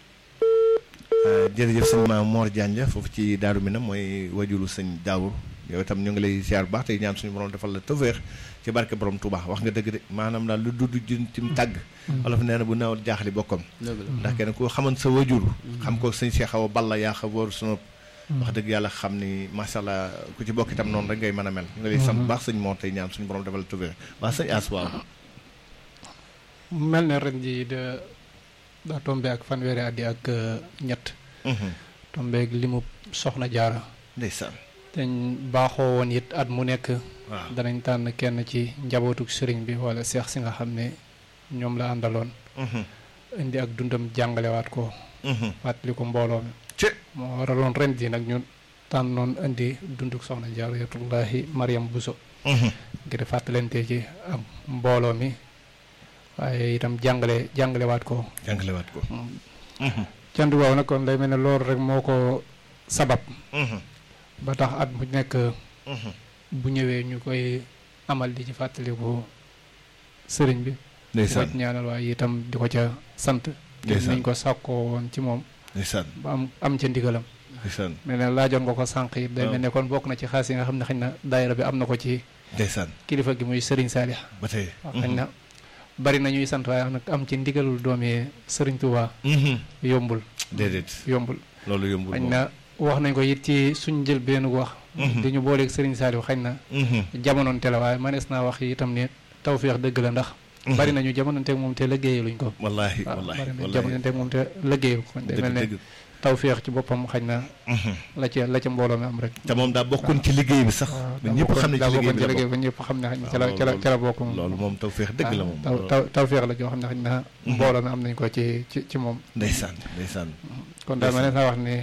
jërëjëf sëñ ma Mor Diagne la foofu ci Daaru Minam mooy wajulu sëñ Daawur yow itam ñu ngi lay ziar bu baax tey ñaan suñu borom defal la tawféex ci barke borom Touba wax nga dëgg de maanaam daal lu dudd jën ci mu tàgg. wolof nee na bu nawal jaaxali bokkam. dëgg la ndax kenn ku xaman sa wajur. xam ko sëñ Cheikh Awa Balla yaa xa wóor sunu. wax dëgg yàlla xam ni macha allah ku ci bokk itam noonu rek ngay mën a mel. ñu ngi lay sant bu baax sëñ Mor tey ñaan suñu borom defal la tawféex waa sëñ As waaw. mel ne ren ji de daa tombe ak fanweeri at yi ak ñett tombeeg li mu soxna jaara ndeysaan. dañ baaxoo woon it at mu nekk waaw danañ tànn kenn ci njabootuk sëriñ bi wala seex si nga xam ne ñoom la àndaloon indi ak dundam jàngalewaat ko fàttali ko mbooloo mi ci moo waraloon ren ji nag ñu tànnoon indi dunduk soxna jaaratullahi Mariam Bousso ngir fàttalante ci ak mbooloo mi waaye itam jàngale jàngalewaat ko jàngalewaat ko. cant boobu nag kon day mel ne loolu rek moo ko sabab ba tax at mu nekk bu ñëwee ñu koy amal di ci fàttaliku sëriñ bi di ko ndeysaan ci ñaanal waaye itam di ko ca sant Ndeysaan. nañ ko sàkkoo woon ci moom ndeysaan ba am am ca ndigalam ndeysaan mel ne laajoon nga ko sànq it day waaw. mel ne kon bokk na ci xaas yi nga xam ne xëy na daayira bi am na ko ci ndeysaan kilifa gi muy sëriñ Saalix ba tey. waaw xëy na bari na ñuy sant waaye nag am ci ndigalul doomi sëriñ Tuubaa yombul déedéet yombul loolu yombul xañ moom. na wax nañ ko it ci suñ jël benn wax di ñu booleeg Serigne Saliou xañ na jamonoonte la waaye manees naa wax itam ne tawféex dëgg la ndax bari nañu jamonoonteeg moom te liggéeyaluñ ko wallaahi waaw wallaahi bari nañu wallaahi jamonoonteeg moom te liggéeyal ko day mel ne dëgg tawféex ci boppam xañ na dëgg. la ca la ca mbooloo mi am rek te moom daa bokkoon ci liggéey bi sax. waaw ba ñëpp xam ne daa ci liggéey bokkoon bi ci la liggéey bokk. ba ñëpp xam ne xañ na ca la waaw, ca la loolu- ca la bokk moom loolu moom tawféex dëgg la moom. taw taw tawféex la joo xam ne xañ na mbooloo mi am nañ ko ci ci ci moom ndeysaan ndeysaan. kon daal manees naa wax ne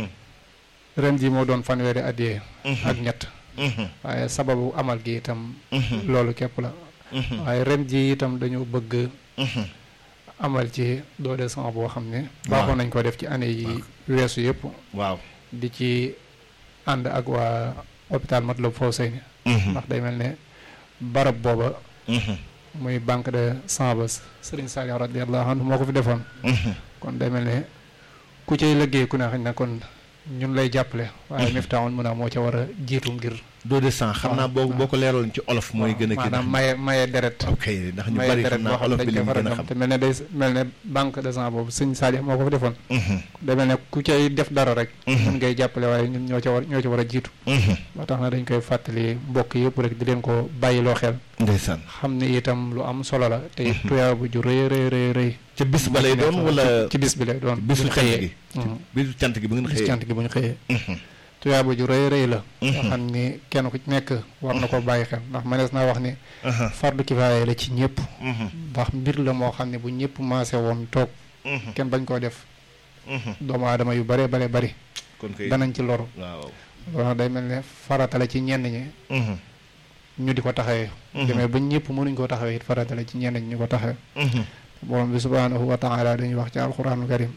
ren ji moo doon fanweeri at yee ak ñett waaye sababu amal gi itam loolu képp la waaye ren ji itam dañoo bëgg amal ci doole sama boo xam ne baaxoon nañ ko def ci année yi weesu yëpp waaw. di ci ànd ak waa hôpital Matlaboul Fawzayni ndax day mel ne barab booba muy banque de sang ba Serigne Saliou radiyallahu anhu moo ko fi defoon kon day mel ne ku cay liggéey ku ne xañ na kon ñun lay jàppale waaye Miftahoul Mouna moo ca war a jiitu ngir doo de sang xam naa boo boo ko leeraloon ci olof mooy gën a kii maanaam maye maye deret ok ndax ñu maye bari deret xam boo naa xam olof dañ bi li koy mu faral gën a di xam am te mel ne day mel ne banque de sang boobu sëñ Saliou moo ko fa defoon day mel ne ku cay def dara rek ñun ngay jàppale waaye ñun ñoo ca war ñoo ci war a jiitu ba tax na dañ koy fàttali mbokk yëpp rek di leen ko bàyyiloo xel ndeysaan xam ne itam lu am solo la te it tuyaa bu ju rëy rëy rëy rëy ca bis ba lay doon wala ci bis bi lay doon bisu bu ñu cant xëyee. gi Mhm. bisu cant gi bi ngeen bis xëyee cant gi bu ñu xëyee tuyaa bu ju rëy rëy la nga xam ni kenn ku ci nekk war na ko bàyyi xel ndax mënees naa wax ni fardu kifaaya la ci ñëpp ndax mbir la moo xam ne bu ñëpp maase woon toog kenn bañ koo def doomu aadama yu bare bare bari kon kay danañ ci loru waaw loolu day mel ne farata la ci ñenn ñi ñu di ko taxawee demee ba ñëpp mënuñ koo taxawee it farata la ci ñenn ñi ñu ko taxawee borom bi subhanahu wa taala dañuy wax ci alquranul karim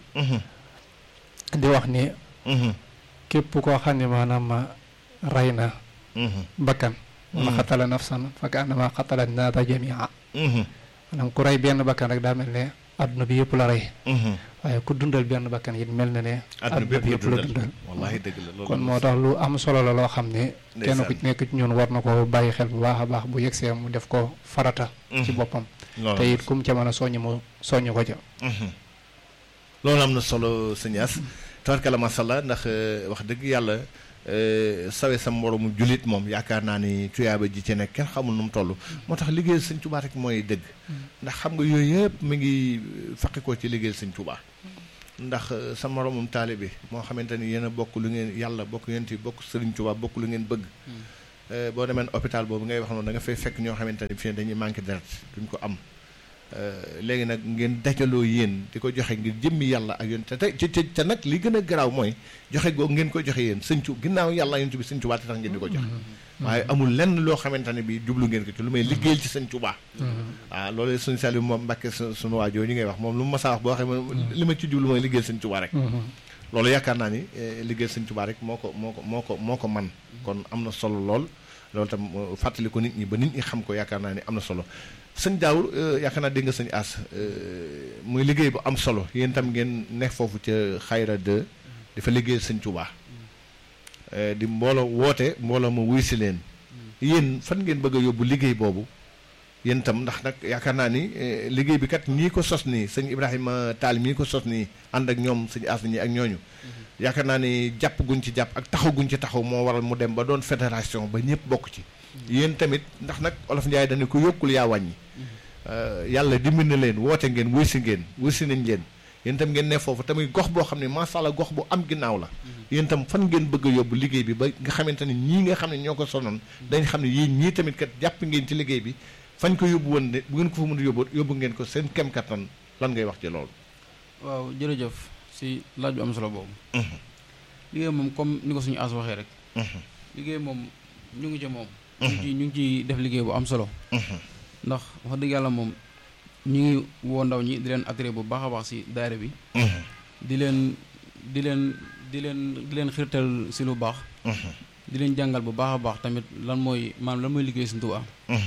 di wax ni képp koo xam ne maanaam ma rey na bakkan wala xatala nafsan fa ka annama xatala naata jamia maanaam ku rey benn bakkan rek daa mel ne adduna bi yëpp la rey waaye ku dundal benn bakkan it mel na ne àdduna bi adduna yëpp bi la yëpp la dundal dundal wallaahi dëgg la loolu kon am moo na tax lu am solo la loo xam ne kenn ku Ndeysaan. ci nekk ci ñun war na ko bàyyi xel bu baax a baax bu yegsee mu def ko farata ci boppam loolu te it kum ca mën a soññ mu soññ ko ca loolu am na solo sëñ As tabarkalla macha allah ndax euh, wax dëgg yàlla sawe sa moromu jullit moom yaakaar naa ni tuyaaba ji ci nekk kenn xamul nu mu toll moo tax liggéeyal sëñ Tuubaa rek mooy dëgg ndax xam nga yooyu yëpp mi ngi faqi ko ci liggéeyal sëñ Tuubaa ndax sa moromum taalibe moo xamante ni yéen a bokk lu ngeen yàlla bokk yéen ti bokk sëriñ Tuubaa bokk lu ngeen bëgg boo demee hôpital boobu ngay wax noonu da nga fay fekk ñoo xamante ni fii dañuy manqué deret duñ ko am léegi nag ngeen dajaloo yéen di ko joxe ngir jëmmi yàlla ak yoon te te te nag li gën a garaaw mooy joxe googu ngeen ko joxe yéen sëñ cu ginnaaw yàlla yonent bi sëñ Tuubaa te tax ngeen di ko joxe waaye amul lenn loo xamante ne bi jublu ngeen ko ci lu may liggéeyal ci sëñ Tuubaa waaw loolu suñu Saliou moom Mbàkke suñu waajoo ñu ngay wax moom lu mu masaa wax boo xam li ma ci jublu mooy liggéeyal sëñ Tuubaa rek loolu yaakaar naa ni liggéeyal sëñ Tuubaa rek moo ko moo ko moo ko moo ko man kon am na solo lool loolu tam fàttali ko nit ñi ba nit ñi xam ko yaakaar naa ni am na solo sëñ Daawur yaakaar naa dégg nga sëñ As muy liggéey bu am solo yéen tam ngeen nekk foofu ca xayra 2 dafa liggéeyal sëñ Tuubaa di mbooloo woote mbooloo ma wuy si leen yéen fan ngeen bëgg a yóbbu liggéey boobu yéen tam ndax nag yaakaar naa ni liggéey bi kat ñii ko sos nii sëñ Ibrahima Taal mii ko sos nii ànd ak ñoom sëñ As ñi ak ñooñu yaakaar naa ni jàpp guñ ci jàpp ak taxaw guñ ci taxaw moo waral mu dem ba doon fédération ba ñëpp bokk ci yéen tamit ndax nag olof Njaay dañu ko yokkul yaa wàññi yàlla dimbali na leen woote ngeen wuy si ngeen wuy si nañ leen yéen tam ngeen ne foofu tamit gox boo xam ne macha allah gox bu am ginnaaw la yéen tam fan ngeen bëgg a yóbbu liggéey bi ba nga xamante ne ñii nga xam ne ñoo ko sonoon dañ xam ne yéen ñii tamit kat jàpp ngeen ci liggéey bi fañ ko yóbbu woon ne bu ngeen ko fa mën a yóbbu yóbbu ngeen ko seen kem kattan lan ngay wax ci loolu waaw jërëjëf si laaj bu am solo boobu liggéey moom comme ni ko suñu as waxee rek liggéey moom ñu ngi ci moom ñu ngi ci ñu ngi ciy def liggéey bu am solo ndax wax dëgg yàlla moom ñu ngi woo ndaw ñi di leen attiré bu baax a baax si daayira bi di leen di leen di leen di leen xirtal si lu baax di leen jàngal bu baax a baax tamit lan mooy maanaam lan mooy liggéey Sëñ Tuubaa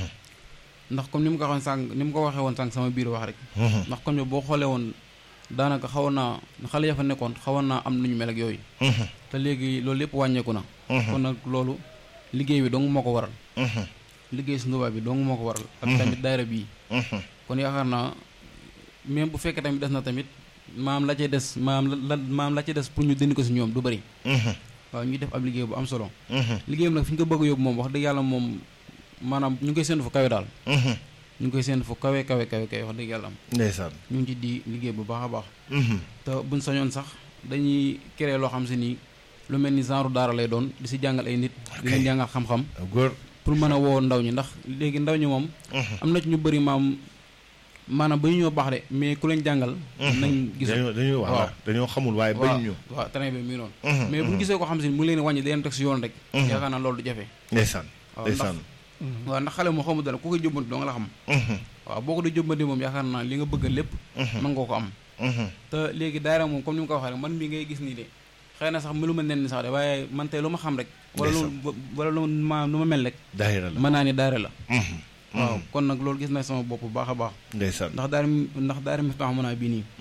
ndax comme ni mu ko waxoon sànq ni mu ko waxee woon sànq sama biir wax rek ndax comme boo xoolee woon daanaka xawoon naa xale ya fa nekkoon xawoon naa am nañu mel ak yooyu te léegi loolu lépp wàññeeku na kon nag loolu liggéey bi dong moo ko waral liggéey Sëñ Tuubaa bi dong moo ko waral ak tamit daayira bii kon yaakaar naa même bu fekkee tamit des na tamit maam la cay des maam la maam la cay des pour ñu dindi ko si ñoom du bëri waaw ñuy def ab liggéey bu am solo liggéeyam nag fi ñu ko bëgg a yóbbu moom wax dëgg yàlla moom maanaam ñu ngi koy séntu fu kawe daal ñu ngi koy séntu fu kawe kawe kawe kawe wax dëgg yàlla am ndeysaan ñu ngi ci di liggéey bu baax a baax te buñ sañoon sax dañuy créer loo xam si nii lu mel ni genre daara lay doon di si jàngal ay nit di leen jàngal xam-xam góor pour mën a woo ndaw ñi ndax léegi ndaw ñi moom am na ci ñu bëri maam maanaam ba ñu ñoo baax de mais ku leen jàngal nañ gis dañoo waaw dañoo xamul waaye bañ ñu waaw train bi mi noonu mais bu ñu gisee ko xam si mu leen wàññi daleen teg si yoon rek yaakaar naa loolu du jafe ndeysaan waaw ndax ndeysaan waaw ndax xale moo xamul dara ku koy jëmbanti doo nga la xam waaw boo ko di jëmbanti moom yaakaar naa li nga bëgg lépp mën nga ko am te léegi daayira moom comme ni mu ko waxee rek man mii ngay gis nii de xëy na sax mu lu ma nen ni sax de waaye man tey lu ma xam rek wala lu wala lu ma lu ma mel rek daayira la mën naa ni daayira la waaw kon nag loolu gis na sama bopp bu baax a baax ndeysaan ndax daara ndax daara mi tax mën a bii nii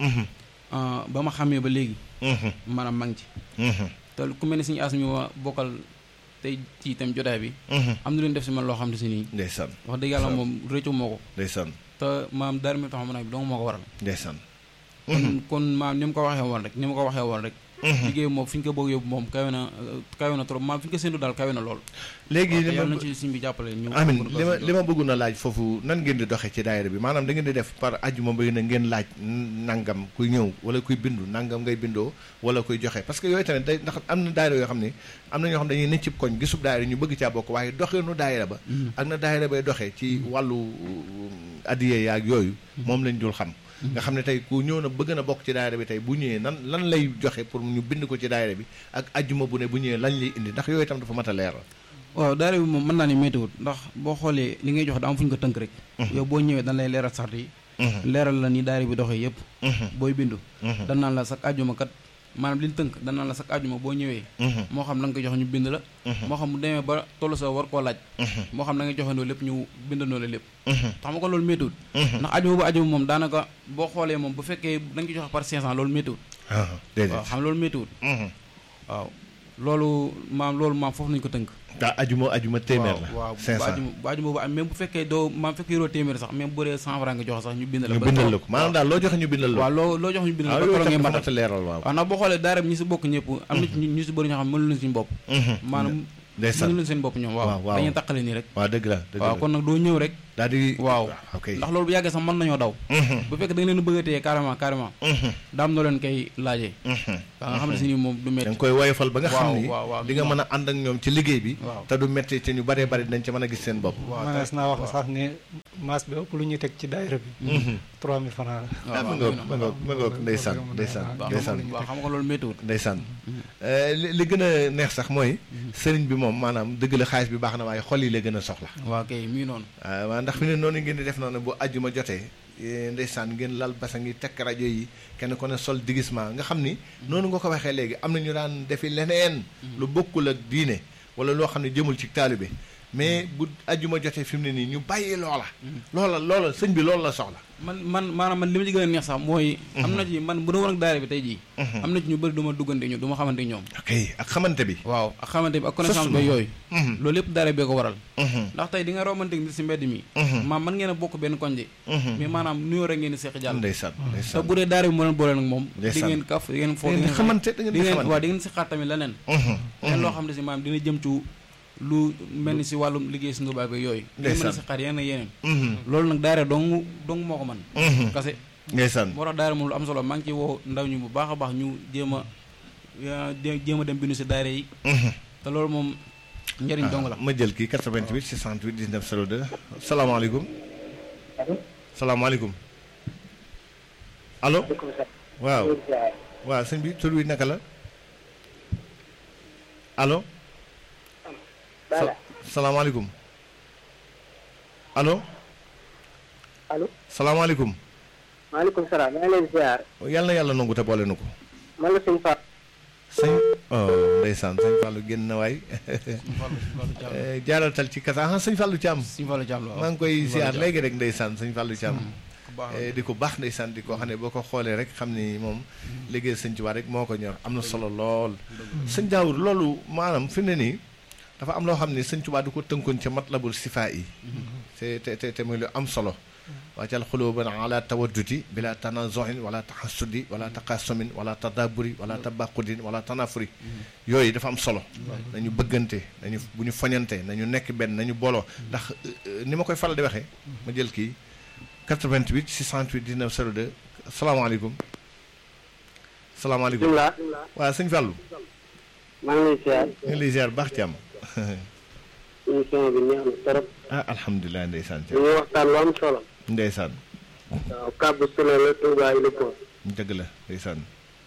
ba ma xamee ba léegi maanaam maa ngi ci te ku mel ni suñu as mi ma bokkal tey ci itam jotaay bi am na lu ñu def si man loo xam ne si nii ndeysaan wax dëgg yàlla moom réccu moo ko ndeysaan te maam daara mi tax mën a bi dong moo ko waral ndeysaan kon kon maam ni mu ko waxee woon rek ni mu ko waxee woon rek liggéey moom fi ñu ko bëgg yóbbu moom kawe na kawe na trop maam fi ñu ko séntu daal kawe na lool léegi li yàlla ma nañ ci suñ bi jàppale ñu amin li ma li ma bëggoon a laaj foofu nan ngeen di doxee ci daayira bi maanaam da ngeen di def par ajjuma ba na ngeen laaj nangam kuy ñëw wala kuy bindu nangam ngay bindoo wala kuy joxe parce que yooyu tamit day ndax am na daayira yoo xam ne am na ñoo xam dañuy ne cib koñ gisub daayira ñu bëgg caa bokk waaye doxeenu daayira ba ak na daayira bay doxee ci wàllu addiye yaag yooyu moom lañ dul xam nga xam ne tey ku ñëw na bëgg na bokk ci daayira bi tey bu ñëwee nan lan lay joxe pour ñu bind ko ci daayira bi ak ajjuma bu ne bu ñëwee lañ lay indi ndax yooyu tam dafa mat a leeral waaw daara bi moom mën naa ni méttiwut ndax boo xoolee li ngay jox da am fu ñu ko tënk rek yow boo ñëwee dañ lay leeral sart yi leeral la ni daara bi doxee yëpp booy bindu dan naan la sax ajjuma kat maanaam li ñu tënk dan naan la sax ajjuma boo ñëwee moo xam da nga ko jox ñu bind la moo xam bu demee ba tollu sa war koo laaj moo xam da nga joxandoo lépp ñu bindandoo la lépp tax ma ko loolu méttiwut ndax ajjuma bu ajjuma moom daanaka boo xoolee moom bu fekkee da nga ko joxe par 500 loolu méttiwut waaw xam loolu méttiwut waaw loolu maam loolu maam foofu nañu ko tënk daa ajuma ajuma téeméer la waaw cinq bu cent ajuma bu ajuma bu am même bu fekkee doo maam fekkee yoroo téeméer sax même bu dee cent franc nga joxe sax ñu bindal la ñu ba bindal toog. la ko maanaam daal loo joxe ñu bindal la waaw ko loo loo jox ñu bindal waaw la ba yooyu keroog ngay tam matal dafa leeral waaw waaw ndax boo xoolee daara bi ñi si bokk ñëpp am na ci ñu ñu si bëri ñoo xam ne mënu leen suñu bopp maanaam ndeysaan mënu leen seen bopp ñoom waaw, waaw waaw. dañuy taqale nii rek waaw dëgg la dëgg waaw la kon nag doo ñëw rek daal di waaw ok ndax loolu bu yàggee sax mën nañoo daw bu fekkee da nga leen bëgg a téye carrément carrément daam noo leen koy laajee ba nga xam ne si ni moom du da métti nga koy woyofal ba nga xam waaw, ni waaw, waaw, di nga mën a ànd ak ñoom ci liggéey bi waaw. te du métti te ñu baree bari dañ ci mën a gis seen bopp waaw manees naa wax sax ne maas bi ëpp lu ñuy teg ci daayira bi 3000 francs la ah ma ngoog ma ngoog ma ngoog ndeysaan ndeysaan waaw ndeysaan waaw xam nga loolu méttiwul ndeysaan li li gën a neex sax mooy sëriñ bi moom maanaam dëgg la xaalis bi baax na waaye xol yi la gën a soxla waaw kay mi ngi noonu waaw waaw ndax fi ne noonu ngeen di def noonu bu àjjuma jotee eh, ndeysaan ngeen lal basa ngi tekk rajo yi kenn ko ne sol digisement nga xam ni noonu nga ko waxee léegi am na ñu daan defi leneen lu bokkul ak diine wala loo xam ne jëmul ci taalibe mais bu àjjuma jotee fi mu ne nii ñu bàyyi loola loola loola sëñ bi loolu la soxla man man maanaam man li ma ci gën a neex sax mooy am na ci man bu doon woon ak daara bi tey jii am na ci ñu bëri du ma duggante ñu du ma xamante ñoom ok ak xamante bi waaw ak xamante bi ak connaissance ba yooyu loolu lépp daara bee ko waral ndax tey di nga romante nit si mbedd mi maam man ngeen a bokk benn koñ de mais maanaam nuyoo rek ngeen di seq jàll ndeysaan te ndeysaan bu dee daara bi moo leen boole nag moom di Ndeysaan. ngeen kaf di ngeen foo da ngeen di xamante da ngeen di di ngeen xamante waaw di ngeen si xaar tamit leneen leneen loo xam ne si maam dina jëm ci lu mel ni si wàllum liggéey si ndubaay ba yooyu di ngeen mën a Ndeysaan. si xaar yeneen ak yeneen Mhm. loolu nag daara dong dong moo ko man Mhm. kase ndeysaan moo tax daara moom lu am solo maa ngi ciy woo ndaw ñu bu baax a baax ñu jéem a ya- dé- jéem a dem bindu si daara yi Mhm. te loolu moom njëriñ dong la ma jël kii 88 628 19 02 salaamaaleykum salaamaaleykum allo waaw waaw sëñ bi tur wi naka la allo Bala salaamaaleykum allo allo salaamaaleykum maaleykum salaam maa ngi leen ziar yàlla na yàlla nangu te boole nu ko man la sëñ Fall sëñ oh ndeysaan sëñ Fallou génn na waay Eh, jaaral tal ci kasa ah sëñ Fallou Thiam suñu fa la jàmm la maa ngi koy ziar léegi rek ndeysaan sëñ Fallou Thiam baax Eh, di ko baax ndeysaan di ko xam ne boo ko xoolee rek xam ni moom liggéey sëñ Tuubaa rek moo ko ñor am na solo lool sëñ Daawur loolu maanaam fi mu ne nii dafa am loo xam ne sëñ Tuubaa du ko tënkoon ca matlabul sifaa yi te te te te muy lu am solo wàccal xuluuban ala tawadduti bila tanazohin wala taxasudi wala taqasumin wala tadaburi wala tabaqudin wala tanafuri yooyu dafa am solo nañu bëggante nañu bu ñu foñante nañu nekk benn nañu booloo ndax euh, ni ma koy faral di waxee ma jël kii 88 628 19 02 salaamaaleykum salaamaaleykum bisimilah waaw sëñ Fallou maa ngi lay ziar ñu ngi lay ziar baax ci am émission bi neex na trop ah alhamdulilah ndeysaan ñu ngi waxtaan lu am solo ndeysaan waaw kàbbu sule la Touba yi la ko dëgg la ndeysaan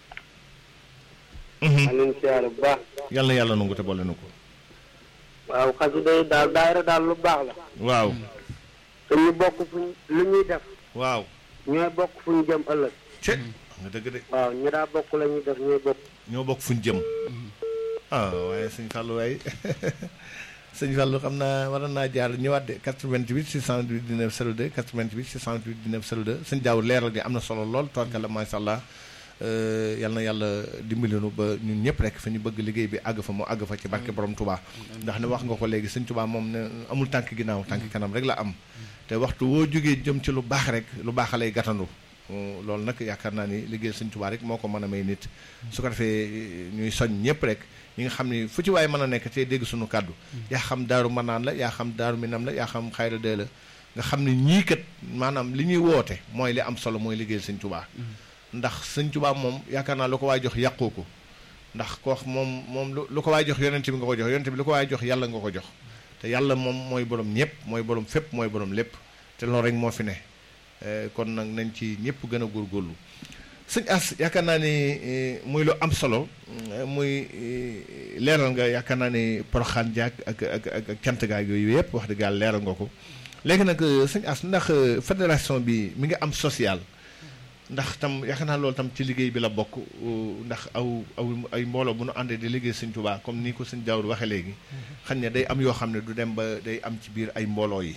maa leen ziar bu baax yàlla na yàlla nangu te boole nu ko waaw xasida yi daal daayira daal lu baax la waaw te ñu bokk fuñ lu ñuy def waaw ñooy bokk fu ñu jëm ëllëg ce nga dëgg de waaw ñu daa bokk la ñuy def ñooy bokk ñoo bokk fuñ jëm ah waaye sëñ Fallou waaye sëñ Fallou xam naa waroon naa jaar ñëwaat de 88 628 19 02 88 628 19 02 sëñ Diaw leeral gi am na solo lool toorkala macha allah euh, yal na yàlla dimbali nu ba ñun ñëpp rek fa ñu bëgg liggéey bi àgg fa mu àgg fa ci barke borom Touba ndax ne wax nga ko léegi sëñ Touba moom ne amul tànk ginnaaw tànk kanam rek la am te waxtu woo jógee jëm ci lu baax rek lu baax lay gàttandu Uh, loolu nag yaakaar naa ni liggéey sëñ Tuubaa rek moo ko mën a may nit su ko defee ñuy soñ ñëpp rek ñi nga xam ni fu ci waaye mën a nekk te dégg suñu kàddu yaa xam daaru manaan la yaa xam daaru minam la yaa xam xayra dee la nga xam ni ñii kat maanaam li ñuy woote mooy li am solo mooy liggéey sëñ Tuubaa ndax sëñ Tuubaa moom yaakaar naa lu ko waay jox yàqoo ko ndax ko wax moom moom lu lu ko waay jox yonent bi nga ko jox yonent bi lu ko waay jox yàlla nga ko jox te yàlla moom mooy borom ñëpp mooy borom fépp mooy borom lépp te loolu rek moo fi ne Eh, kon nag nañ ci ñëpp gën a góorgóorlu sëñ as yaakaar naa ni eh, muy lu am solo eh, muy eh, leeral nga yaakaar naa ni poroxaan jaag ak ak ak ak cant gaag yooyu yëpp wax dëgg yàlla leeral nga ko léegi nag eh, sëñ as ndax eh, fédération bi mi ngi am social ndax tam yaakaar naa loolu tam ci liggéey bi la bokk uh, ndax aw aw ay mbooloo bu nu àndee di liggéey sëñ Tuubaa comme ni ko sëñ Daawud waxee léegi xam ne day am yoo xam ne du dem ba day am ci biir ay mbooloo yi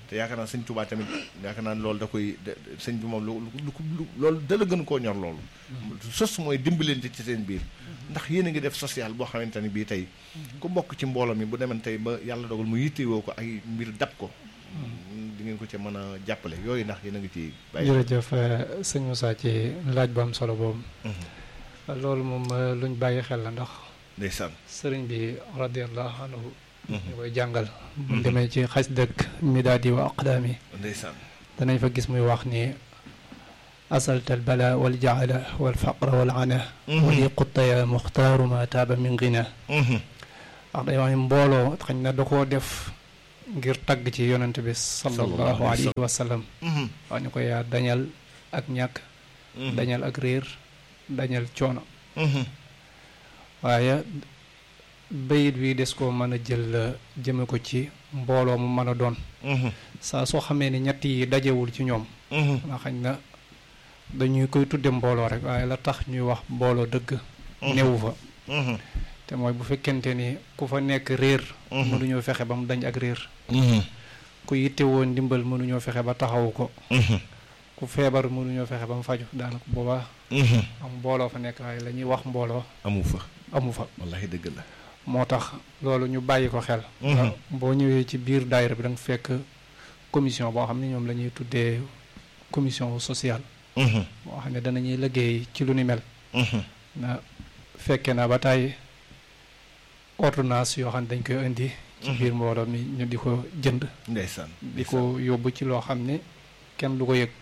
te yaakaar naa sëñ Tuubaa tamit yaakaar naa loolu da koy sëñ bi moom lu lu lu loolu dala gën koo ñor loolu sos mooy dimbalante ci seen biir ndax yéen a ngi def social boo xamante ni bii tey ku bokk ci mbooloo mi bu demen tey ba yàlla dogal mu yittewoo ko ay mbir dab ko di ngeen ko ci mën a jàppale yooyu ndax yéen a ngi ci bàyyi jërëjëf sëñ Moussa ci laaj bu am solo boobu loolu moom luñ bàyyi xel la ndax ndeysaan sëriñ bi radiallahu anhu ñu koy jàngal bu demee ci xas dëkk midaadi wa aqdaami ndeysaan danañ fa gis muy wax ni asalta albala wal jaala wal faqra wal ana wali qutta ya muxtaaru ma taaba min gina wax day wax ni mbooloo xañ na da koo def ngir tagg ci yonent bi sallallahu alayhi wa sallam wax ni ko yaa dañal ak ñàkk dañal ak réer dañal coono waaye bayit wi des koo mën a jël jëme ko ci mbooloo mu mën a doon saa soo xamee ni ñett yi dajewul ci ñoom na xañ na dañuy koy tudde mbooloo rek waaye la tax ñuy wax mbooloo dëgg newu fa te mooy bu fekkente ni ku fa nekk réer mënuñoo fexe ba mu dañ ak réer ku yittewoo ndimbal mënuñoo fexe ba taxawu ko ku feebar mënuñoo fexe ba mu faju daanaka boobaa am mbooloo fa nekk waaye la ñuy wax mbooloo amu fa amu fa wallahi dëgg la moo tax loolu ñu bàyyi ko xel boo ñëwee ci biir daayira bi da nga fekk commission boo xam ne ñoom la ñuy tuddee commission sociale boo xam ne danañuy liggéey ci lu ni mel na fekke na ba tàyyi ordonnance yoo xam ne dañ koy indi ci biir mbooloo mi ñu di ko jënd ndeysaan di ko yóbbu ci loo xam ne kenn du ko yëg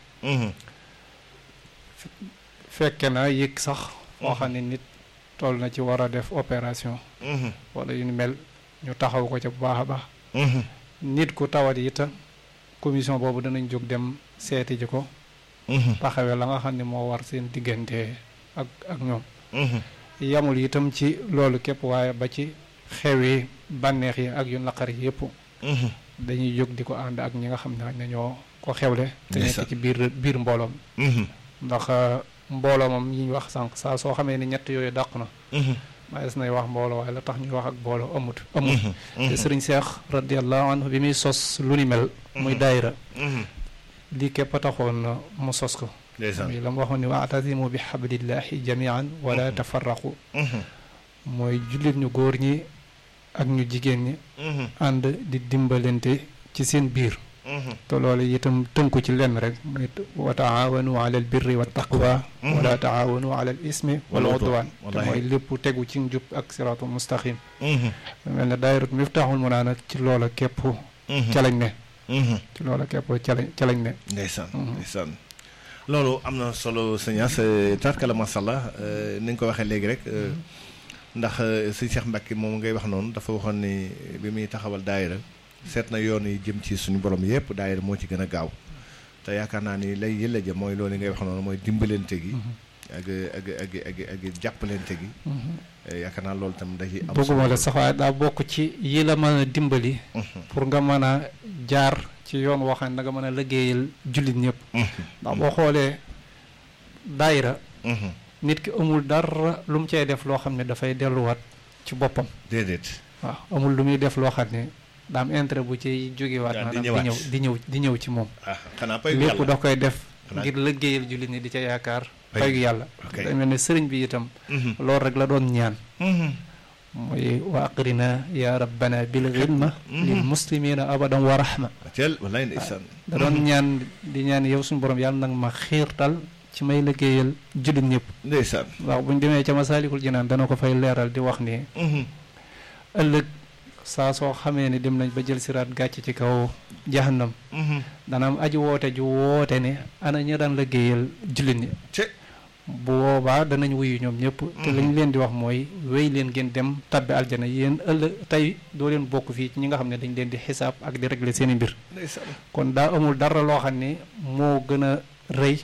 fekke na yëg sax foo xam ne nit toll na ci war a def opération wala yu ni mel ñu taxaw ko ca bu baax a baax nit ku tawat itam commission boobu danañ jóg dem seeti ji ko taxawee la nga xam ne moo war seen diggante ak ak ñoom yamul itam ci loolu képp waaye ba ci xew yi bànneex yi ak yu naqar yi yëpp dañuy jóg di ko ànd ak ñi nga xam ne ne ñoo ko xewle te nekk ci biir biir mbooloom ndax mbooloo moom yi ñu wax sànq saa soo xamee ni ñett yooyu dàq na maes nay wax mbooloo waaye la tax ñuy wax ak mbooloo amut amut te sëriñ Seex radiallahu anhu bi muy sos lu ni mel muy daayira lii képp a taxoon mu sos ko muy la mu waxoon ni waatasimu bi xablillahi jamian wala tafarraqu mooy jullit ñu góor ñi ak ñu jigéen ñi ànd di dimbalante ci seen biir te loolu itam tënku ci lenn rek muy wa taawanu ala al birri wa taqwa wala taawanu ala al ismi wal udwan te mooy lépp tegu ci njub ak siraatul mustaqim mel ne daayiratu miftaaxul mu naa nag ci loola képp ca lañ ne ci loola képp ca lañ ca lañ ne ndeysaan ndeysaan loolu am na solo sëñas tarkala masalla ni nga ko waxee léegi rek ndax sëñ Cheikh Mbacke moom ngay wax noonu dafa waxoon ni bi muy taxawal daayira seet na yoon yi jëm ci suñu borom yëpp daayira moo ci gën a gaaw te yaakaar naa ni lay yëlla ja mooy loolu ngay wax noonu mooy dimbalante gi ak ak ak ak ak jàppalante gi yaakaar naa loolu tam da ci am bëgguma la sax waaye daa bokk ci yi la mën a dimbali pour nga mën a jaar ci yoon woo xam ne da nga mën a liggéeyal jullit ñëpp ndax boo xoolee daayira nit ki amul dara lu mu cay def loo xam ne dafay delluwaat ci boppam déedéet waaw amul lu muy def loo xam ne daa am intérêt bu ciy jógewaat maanaam di ñëw di ñëw di ñëw ci moom lépp da koy def ngir liggéeyal jullit ñi di ca yaakaar fayu yàlla day mel ne sëriñ bi itam loolu rek la doon ñaan mooy wa aqrina ya rabbana bil xidma lil muslimina abadan wa rahma wallaay ndeysaan da doon ñaan di ñaan yow suñu borom yàlla nag ma xiirtal ci may liggéeyal jullit ñëpp ndeysaan waaw bu ñu demee ca masaalikul jinaan dana ko fay leeral di wax ni ëllëg saa soo xamee ni dem nañ ba jël siraat gàcc ci kaw jahannam dana am aji woote ju woote ne ana ñi daan liggéeyal jullit ñi bu boobaa danañ wuyu ñoom ñëpp te lañ leen di wax mooy wéy leen ngeen dem tabbi aljana yéen ëllëg tey doo leen bokk fii ci ñi nga xam ne dañ leen di xisaab ak di régler seen i mbir kon daa amul dara loo xam ne moo gën a rëy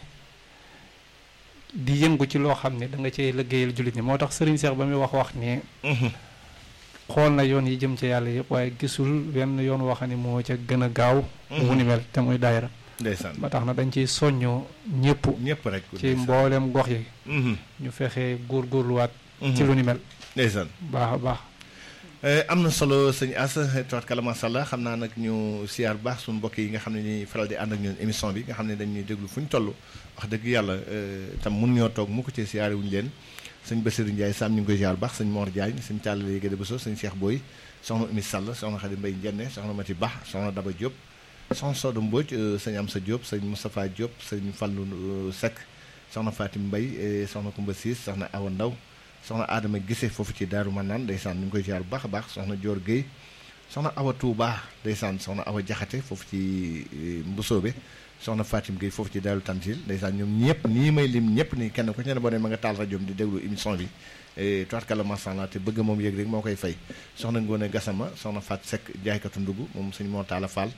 di yëngu ci loo xam ne da nga cee liggéeyal jullit ñi moo tax sëriñ Seex ba muy wax wax ni xool na yoon yi jëm ci yàlla yëpp waaye gisul wenn yoon woo xam ne moo ca gën a gaaw wu ni mel te muy daayira ndeysaan ba tax na dañ ciy soññoo ñëpp ñëpp rek ci mboolem gox yi ñu fexe góorgóorluwaat ci lu ni mel ndeysaan baax a baax am na solo sëñ As tubaarkalla macha allah xam naa nag ñu siyaar bu baax suñu mbokk yi nga xam ne ñuy faral di ànd ak ñun émission bi nga xam ne dañuy déglu fu ñu toll wax dëgg yàlla tam mun ñoo toog mu ko ci siyaare wuñu leen sëñ Bassirou Ndiaye Sam ñu ngi koy siyaar bu baax sëñ Mor Diagne sëñ Talla Gade Bousso sëñ Cheikh Boy soxna Oumy Sall soxna Khady Mbaye Ndienne soxna Mati Ba soxna Daba Diop soxna Sodo Mbodj sëñ Amsa Diop sëñ Moustapha Diop sëñ Fallou Seck soxna Fatim Mbaye soxna Koumba Siis soxna Awa Ndaw soxna Adama Gise foofu ci Daaru Manaan ndeysaan ñu ngi koy ziar bu baax a baax soxna Dior Guèye soxna Awa Touba ndeysaan soxna Awa Jaxate foofu ci Mbusoobe soxna Fatim Guèye foofu ci Daaru Tantil ndeysaan ñoom ñëpp nii may lim ñëpp nii kenn ku ci ne boo ne ma nga taal rajoom di déglu émission bi tubaarkalla macha allah te bëgg moom yëg rek moo koy fay soxna Ngoone Gassama soxna Fat Seck jaaykatu ndugg moom suñu moo taala Fall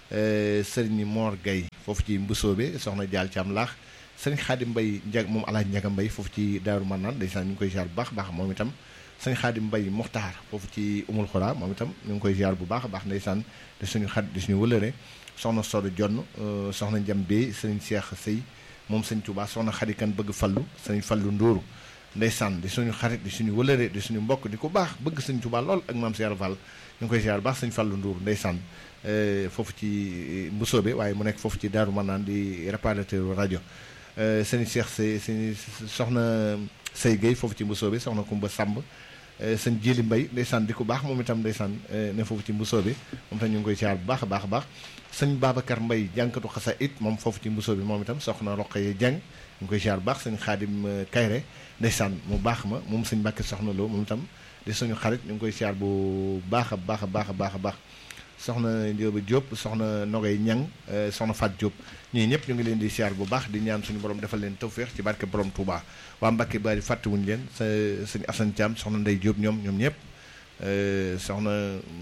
sëriñ Mor Guèye foofu ci Mbusoobe soxna Jaal Caam laax sëñ Xaadim Mbay njag moom alaaj njaga mbay foofu ci daaru mannaan ndeysaan ñu ngi koy ziar bu baax a baax moom itam sëñ Xaadim Mbay Moxtaar foofu ci umul xuraa moom itam ñu ngi koy ziar bu baax a baax ndeysaan di suñu xat di suñu wëlëre soxna Sodo Jonn soxna Njam Bey sëñ Seex Sëy moom sëñ Tuubaa soxna xarikan bëgg fallu sëñ fallu ndóoru ndeysaan di suñu xarit di suñu wëlëre di suñu mbokk di ko baax bëgg sëñ Tuubaa lool ak maam Seex Fall ñu ngi koy ziar bu baax sëñ fallu ndóoru ndeysaan foofu ci Mbusoobe waaye mu nekk foofu ci daaru mannaan di réparateur rajo sëñ Cheikh Sey sëñ soxna Sey Gueye foofu ci mbusoo bi soxna Kumba Samb sëñ Jili Mbay ndeysaan di ko baax moom itam ndeysaan ne foofu ci mbusoo bi moom tam ñu ngi koy siyaar bu baax a baax a baax sëñ Babacar Mbay jànkatu xasa it moom foofu ci mbusoo bi moom itam soxna Roqaye Jàng ñu ngi koy siyaar bu baax sëñ Xaadim Kayre ndeysaan mu baax ma moom sëñ Mbàkke soxna Lo moom itam di suñu xarit ñu ngi koy siyaar bu baax a baax a baax a baax a baax soxna Ndioba Diop soxna Nogay Ñang soxna Fat Diop ñii ñëpp ñu ngi leen di siyaar bu baax di ñaan suñu borom defal leen tawféex ci barke borom Touba waa Mbacke bari fàttewuñu leen sa sëñ Assane Thiam soxna Ndey Diop ñoom ñoom ñëpp soxna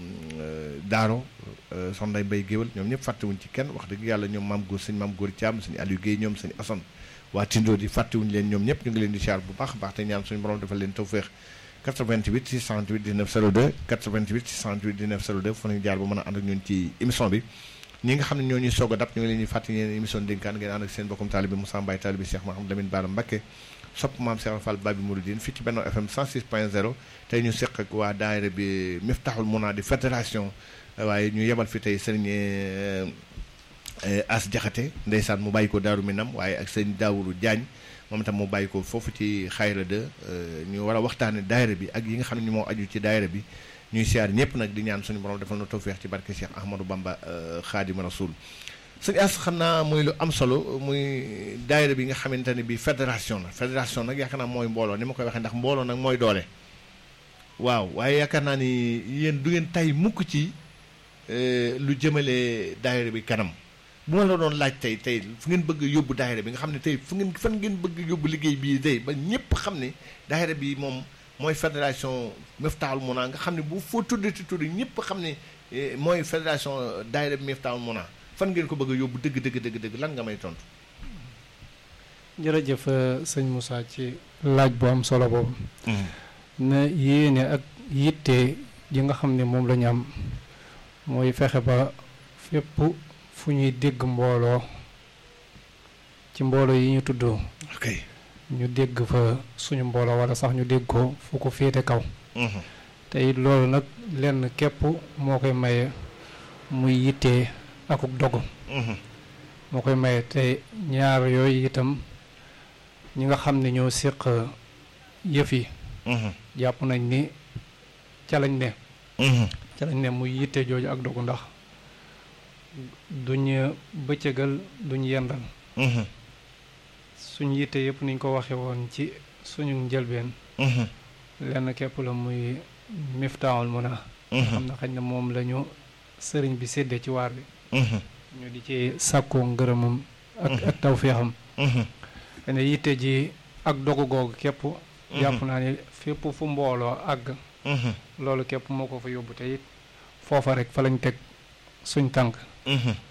Daaro soxna Ndey Mbay Géwal ñoom ñëpp fàttewuñ ci kenn wax dëgg yàlla ñoom maam góor sëñ maam góor Thiam sëñ Aliou Guèye ñoom sëñ Assane waa Tindo di fàttewuñu leen ñoom ñëpp ñu ngi leen di siyaar bu baax a baax te ñaan suñu borom defal leen tawféex 88 628 19 02 88 628 19 02 fu nañu jaar ba mën a ànd ak ñun ci émission bi ñi nga xam ne ñoo ñuy soog a dab ñu ngi leen di fàttali ngeen émission dénkaan ngeen ànd ak seen bokkum taalibe Moussa Mbaye taalibe Cheikh Mahamad Lamine Bara Mbacké sopp maam Cheikh Fall Babi Mouridine fii ci Benno FM 106.0 tey ñu seq ak waa daayira bi Miftahoul Mouna di fédération waaye ñu yebal fi tey sëriñ As Jaxate ndeysaan mu bàyyi ko Daaru Minam waaye ak sëriñ Daawuru Jaañ moom itam mu bàyyi ko foofu ci xayra de ñu war a waxtaane daayira bi ak yi nga xam ne moo aju ci daayira bi ñuy siyaar ñëpp nag di ñaan suñu borom defal na tawféex ci barke Cheikh Ahmadou Bamba Xaadimu Rasuul sëñ As xam naa muy lu am solo muy daayira bi nga xamante ne bi fédération la fédération nag yaakaar naa mooy mbooloo ni ma koy waxee ndax mbooloo nag mooy doole waaw waaye yaakaar naa ni yéen du ngeen tay mukk ci lu jëmale daayira bi kanam bu ma la doon laaj tey tey fu ngeen bëgg yóbbu daayira bi nga xam ne tey fu ngeen fan ngeen bëgg yóbbu liggéey bii tey ba ñëpp xam ne daayira bi moom mooy fédération Miftahoul Mouna nga xam ne bu foo tuddati tudd ñëpp xam ne mooy fédération daayira bi Miftahoul Mouna fan ngeen ko bëgg a yóbbu dëgg dëgg dëgg dëgg lan nga may tontu. jërëjëf sëñ Moussa ci laaj bu am solo boobu. na yéene ak yitte ji nga xam ne moom la ñu am mooy fexe ba fépp. fu ñuy dégg mbooloo ci mbooloo yi ñu tudd ok ñu dégg fa suñu mbooloo wala sax ñu dégg ko fu ko féete kaw te it loolu nag lenn képp moo koy maye muy yittee akuk dogu moo koy maye te ñaar yooyu itam ñi nga xam ne ñoo séq yëf yi jàpp nañ ni ca lañ ne ca lañ ne muy yitte jooju ak dogu ndax duñ bëccëgal duñ yendal suñ yitte yëpp niñ ko waxe woon ci suñu njëlbeen lenn képp la muy Miftahoul Mouna xam na xañ na moom la ñu sëriñ bi séddee ci waar bi ñu di ci sàkkoo ngërëmam ak ak tawféexam xene yitte ji ak dogu googu képp jàpp naa ni fépp fu mbooloo àgg loolu képp moo ko fa yóbbu te it foofa rek fa lañ teg suñ tànk